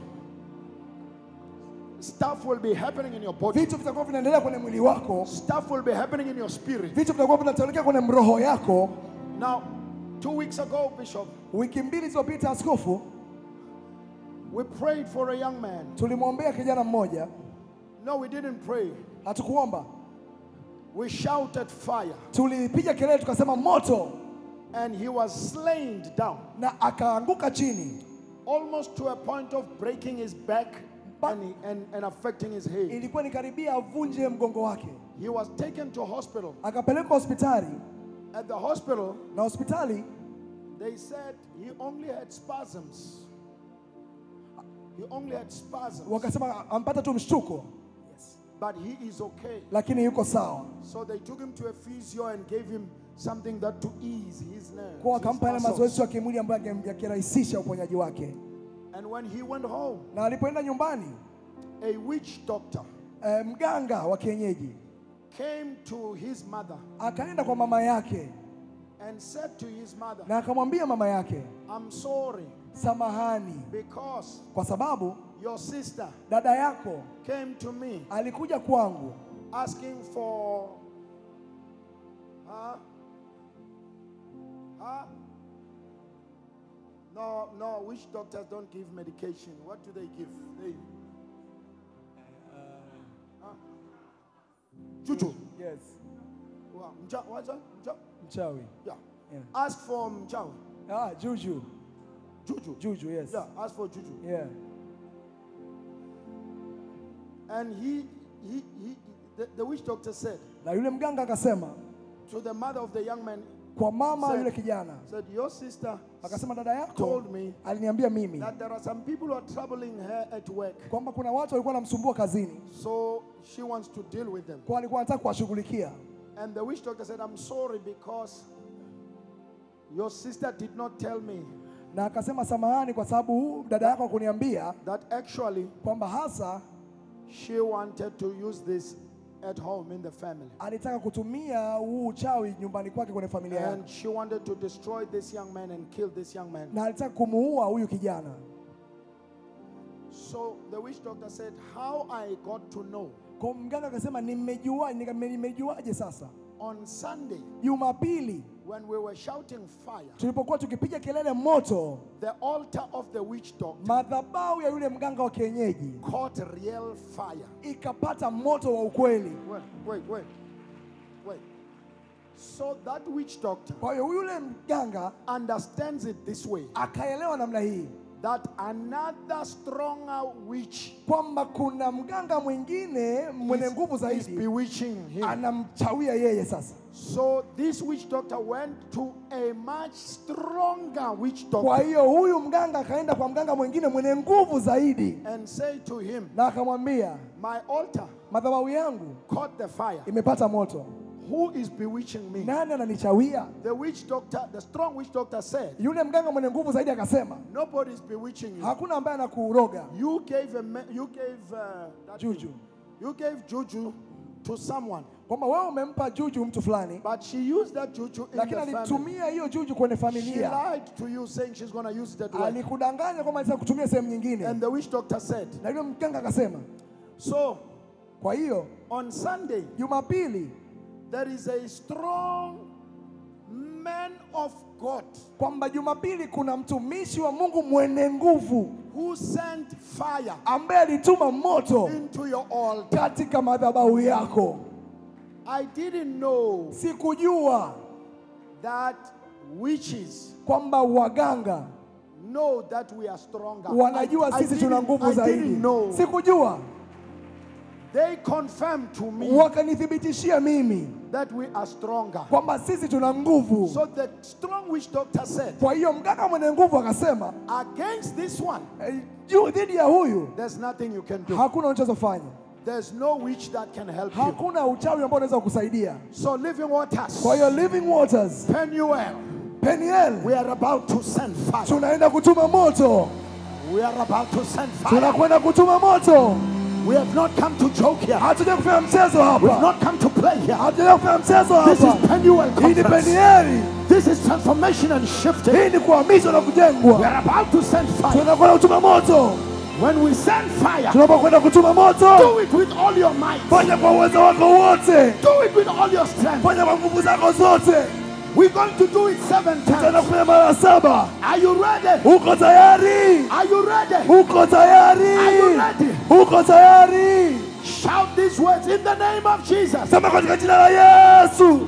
Stuff will be happening in your body. vitu vitakuwa vinaendelea kwenye mwili wako, Stuff will be happening in your spirit. vitu vitakuwa vinatokea kwenye mroho yako. Now, two weeks ago, Bishop, Wiki mbili zilizopita, askofu, we prayed for a young man. tulimwombea kijana mmoja, No, we didn't pray. hatukuomba, We shouted fire, tulipiga kelele tukasema moto, and he was slain down, na akaanguka chini, almost to a point of breaking his back and, he- and, and affecting his head. ilikuwa ni karibia avunje mgongo wake. He was taken to hospital. Akapelekwa hospitali, At the hospital, na hospitali they said he only had spasms. He only had spasms, wakasema ampata tu mshtuko, but he is okay. lakini yuko sawa. So they took him to a physio and gave him something that to ease his nerves. Kwa his akampa yale muscles. mazoezi ya kimwili ambayo yange- yakirahisisha uponyaji wake. And when he went home, na alipoenda nyumbani a witch doctor eh, mganga wa kienyeji came to his mother akaenda kwa mama yake and said to his mother, na akamwambia mama yake, I'm sorry samahani, because kwa sababu your sister dada yako came to me alikuja kwangu asking for huh? Huh? No, no, witch doctors don't give medication. What do they give? They huh? Juju. yes. Wow. Mja, what's that? Mja? Mchawi Yeah. Yeah. Ask for Mjawi. ah, juju Juju. juju, yes. Yeah, ask for Juju. Yeah. And he, he, he the, the witch doctor said Na yule mganga akasema to the mother of the young man, kwa mama Said- yule kijana, said, Your sister akasema dada yako told me aliniambia mimi that there are some people who are troubling her at work. kwamba kuna watu walikuwa wanamsumbua kazini, So she wants to deal with them. kwa alikuwa anataka kuwashughulikia. And the witch doctor said, I'm sorry because your sister did not tell me Na akasema samahani, kwa sababu dada yako hakuniambia that actually kwamba hasa she wanted to use this at home in the family. alitaka kutumia huu uchawi nyumbani kwake kwenye familia yake, And she wanted to destroy this young man and kill this young man. na alitaka kumuua huyu kijana. So the witch doctor said, How I got to know Kwa mganga akasema nimejua, nika- nimejuaje sasa? on Sunday Jumapili when we were shouting fire, tulipokuwa tukipiga kelele moto, the altar of the witch doctor madhabahu ya yule mganga wa kienyeji caught real fire. ikapata moto wa ukweli. Wait, wait, wait, wait. So that witch doctor Kwa hiyo yule mganga understands it this way akaelewa namna hii that another stronger witch kwamba kuna mganga mwingine mwenye nguvu is, is zaidi bewitching him. anamchawia yeye sasa. So this witch doctor went to a much stronger witch Kwa doctor hiyo huyu mganga akaenda kwa mganga mwingine mwenye nguvu zaidi, and said to him, na akamwambia My altar madhabahu yangu caught the fire. imepata moto, Who is bewitching me? nani ananichawia? The witch doctor, the strong witch doctor said, Yule mganga mwenye nguvu zaidi akasema Nobody is bewitching you. hakuna ambaye anakuroga You gave a ma- you gave uh, that juju, you gave juju to someone, kwamba wewe umempa juju mtu fulani, but she used that juju in lakini the family. alitumia hiyo juju kwenye She familia, lied to you, saying she's going to use that word. alikudanganya kwamba alitaka kutumia sehemu And nyingine, the witch doctor said, na yule mganga akasema. So Kwa hiyo on Sunday Jumapili there is a strong man of God kwamba Jumapili kuna mtumishi wa Mungu mwenye nguvu who sent fire ambaye alituma moto into your altar. katika madhabahu yako. I didn't know Sikujua that witches kwamba waganga know that we are stronger. wanajua I, I sisi tuna didn't- nguvu I zaidi. didn't know. Sikujua, They confirmed to me wakanithibitishia mimi that we are stronger. kwamba sisi tuna nguvu. So the strong witch doctor said, Kwa hiyo mganga mwenye nguvu akasema against this one, "Eh, juu dhidi ya huyu there's nothing you can do. hakuna unachozofanya, There's no witch that can help you. hakuna uchawi ambao unaweza kukusaidia. So living waters, Kwa hiyo Living Waters Penuel, Peniel, we are about to send fire. tunaenda kutuma moto, We are about to send fire. tunakwenda kutuma moto. We have not come to joke here. Hatuja kufanya mchezo We have hapa, not come to play here. hatuja kufanya mchezo This hapa. is Penuel Hii ni conference. Penieli, This is transformation and shifting. hii ni kuhamishwa na We kujengwa. are about to send fire. Tunakwenda kutuma moto. When we send fire, Tunapokwenda kutuma moto, do it with all your might. fanya kwa uwezo wako wote, Do it with all your strength. fanya kwa nguvu zako zote. We're going to do it seven Tutaenda times. kufanya mara saba. Are you ready? Uko tayari? Are you ready? Uko Are you tayari? ready? Uko tayari? Shout these words in the name of Jesus. Sema katika jina la Yesu,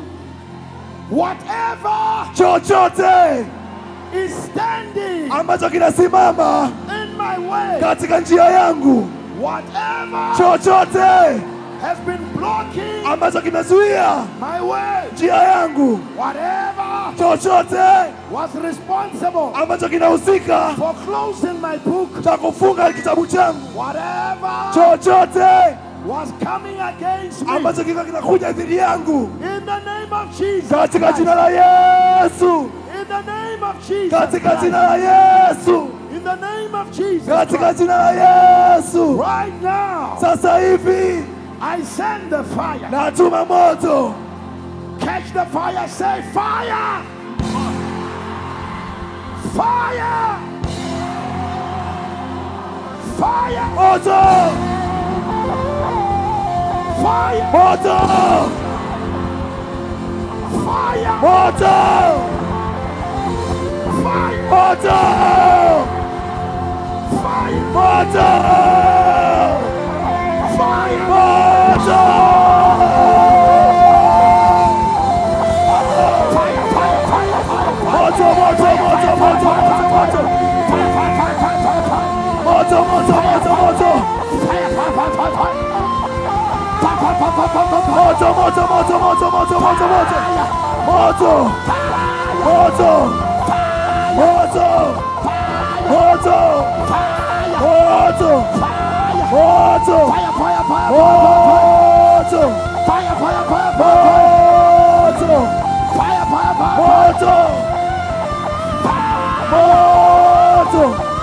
Whatever chochote is standing ambacho kinasimama in my way, katika njia yangu, whatever chochote has been blocking ambacho kimezuia my way, njia yangu, whatever chochote was responsible ambacho kinahusika for closing my book, cha kufunga kitabu changu, whatever chochote was coming against me, ambacho kiko kinakuja dhidi yangu, in the name of Jesus, katika Christ, jina la Yesu, in the name of Jesus, katika Christ, jina la Yesu, in In the name of Jesus katika Christ, jina la Yesu. right now, Sasa hivi I send the fire. natuma moto, Catch the fire, say fire! Fire! Fire! moto, Fire! moto, Fire! moto, Fire! moto, Fire! moto, Fire! moto. Fire! Fire! Fire! Fire! Moto, moto, moto, moto, moto, moto. Fire! Fire! Fire! Fire! Fire! Fire! Moto, moto, moto, moto. Fire! Fire! Fire! Fire! Fire! Fire! Fire! Fire! Fire! Fire! Fire! Moto, moto, moto, moto, moto, moto, moto. Moto. Moto. Moto. Moto. Moto. Moto. Fire! Fire! Fire! Moto. Fire! Fire! Fire! Moto. Fire! Fire! Fire! Moto. Moto.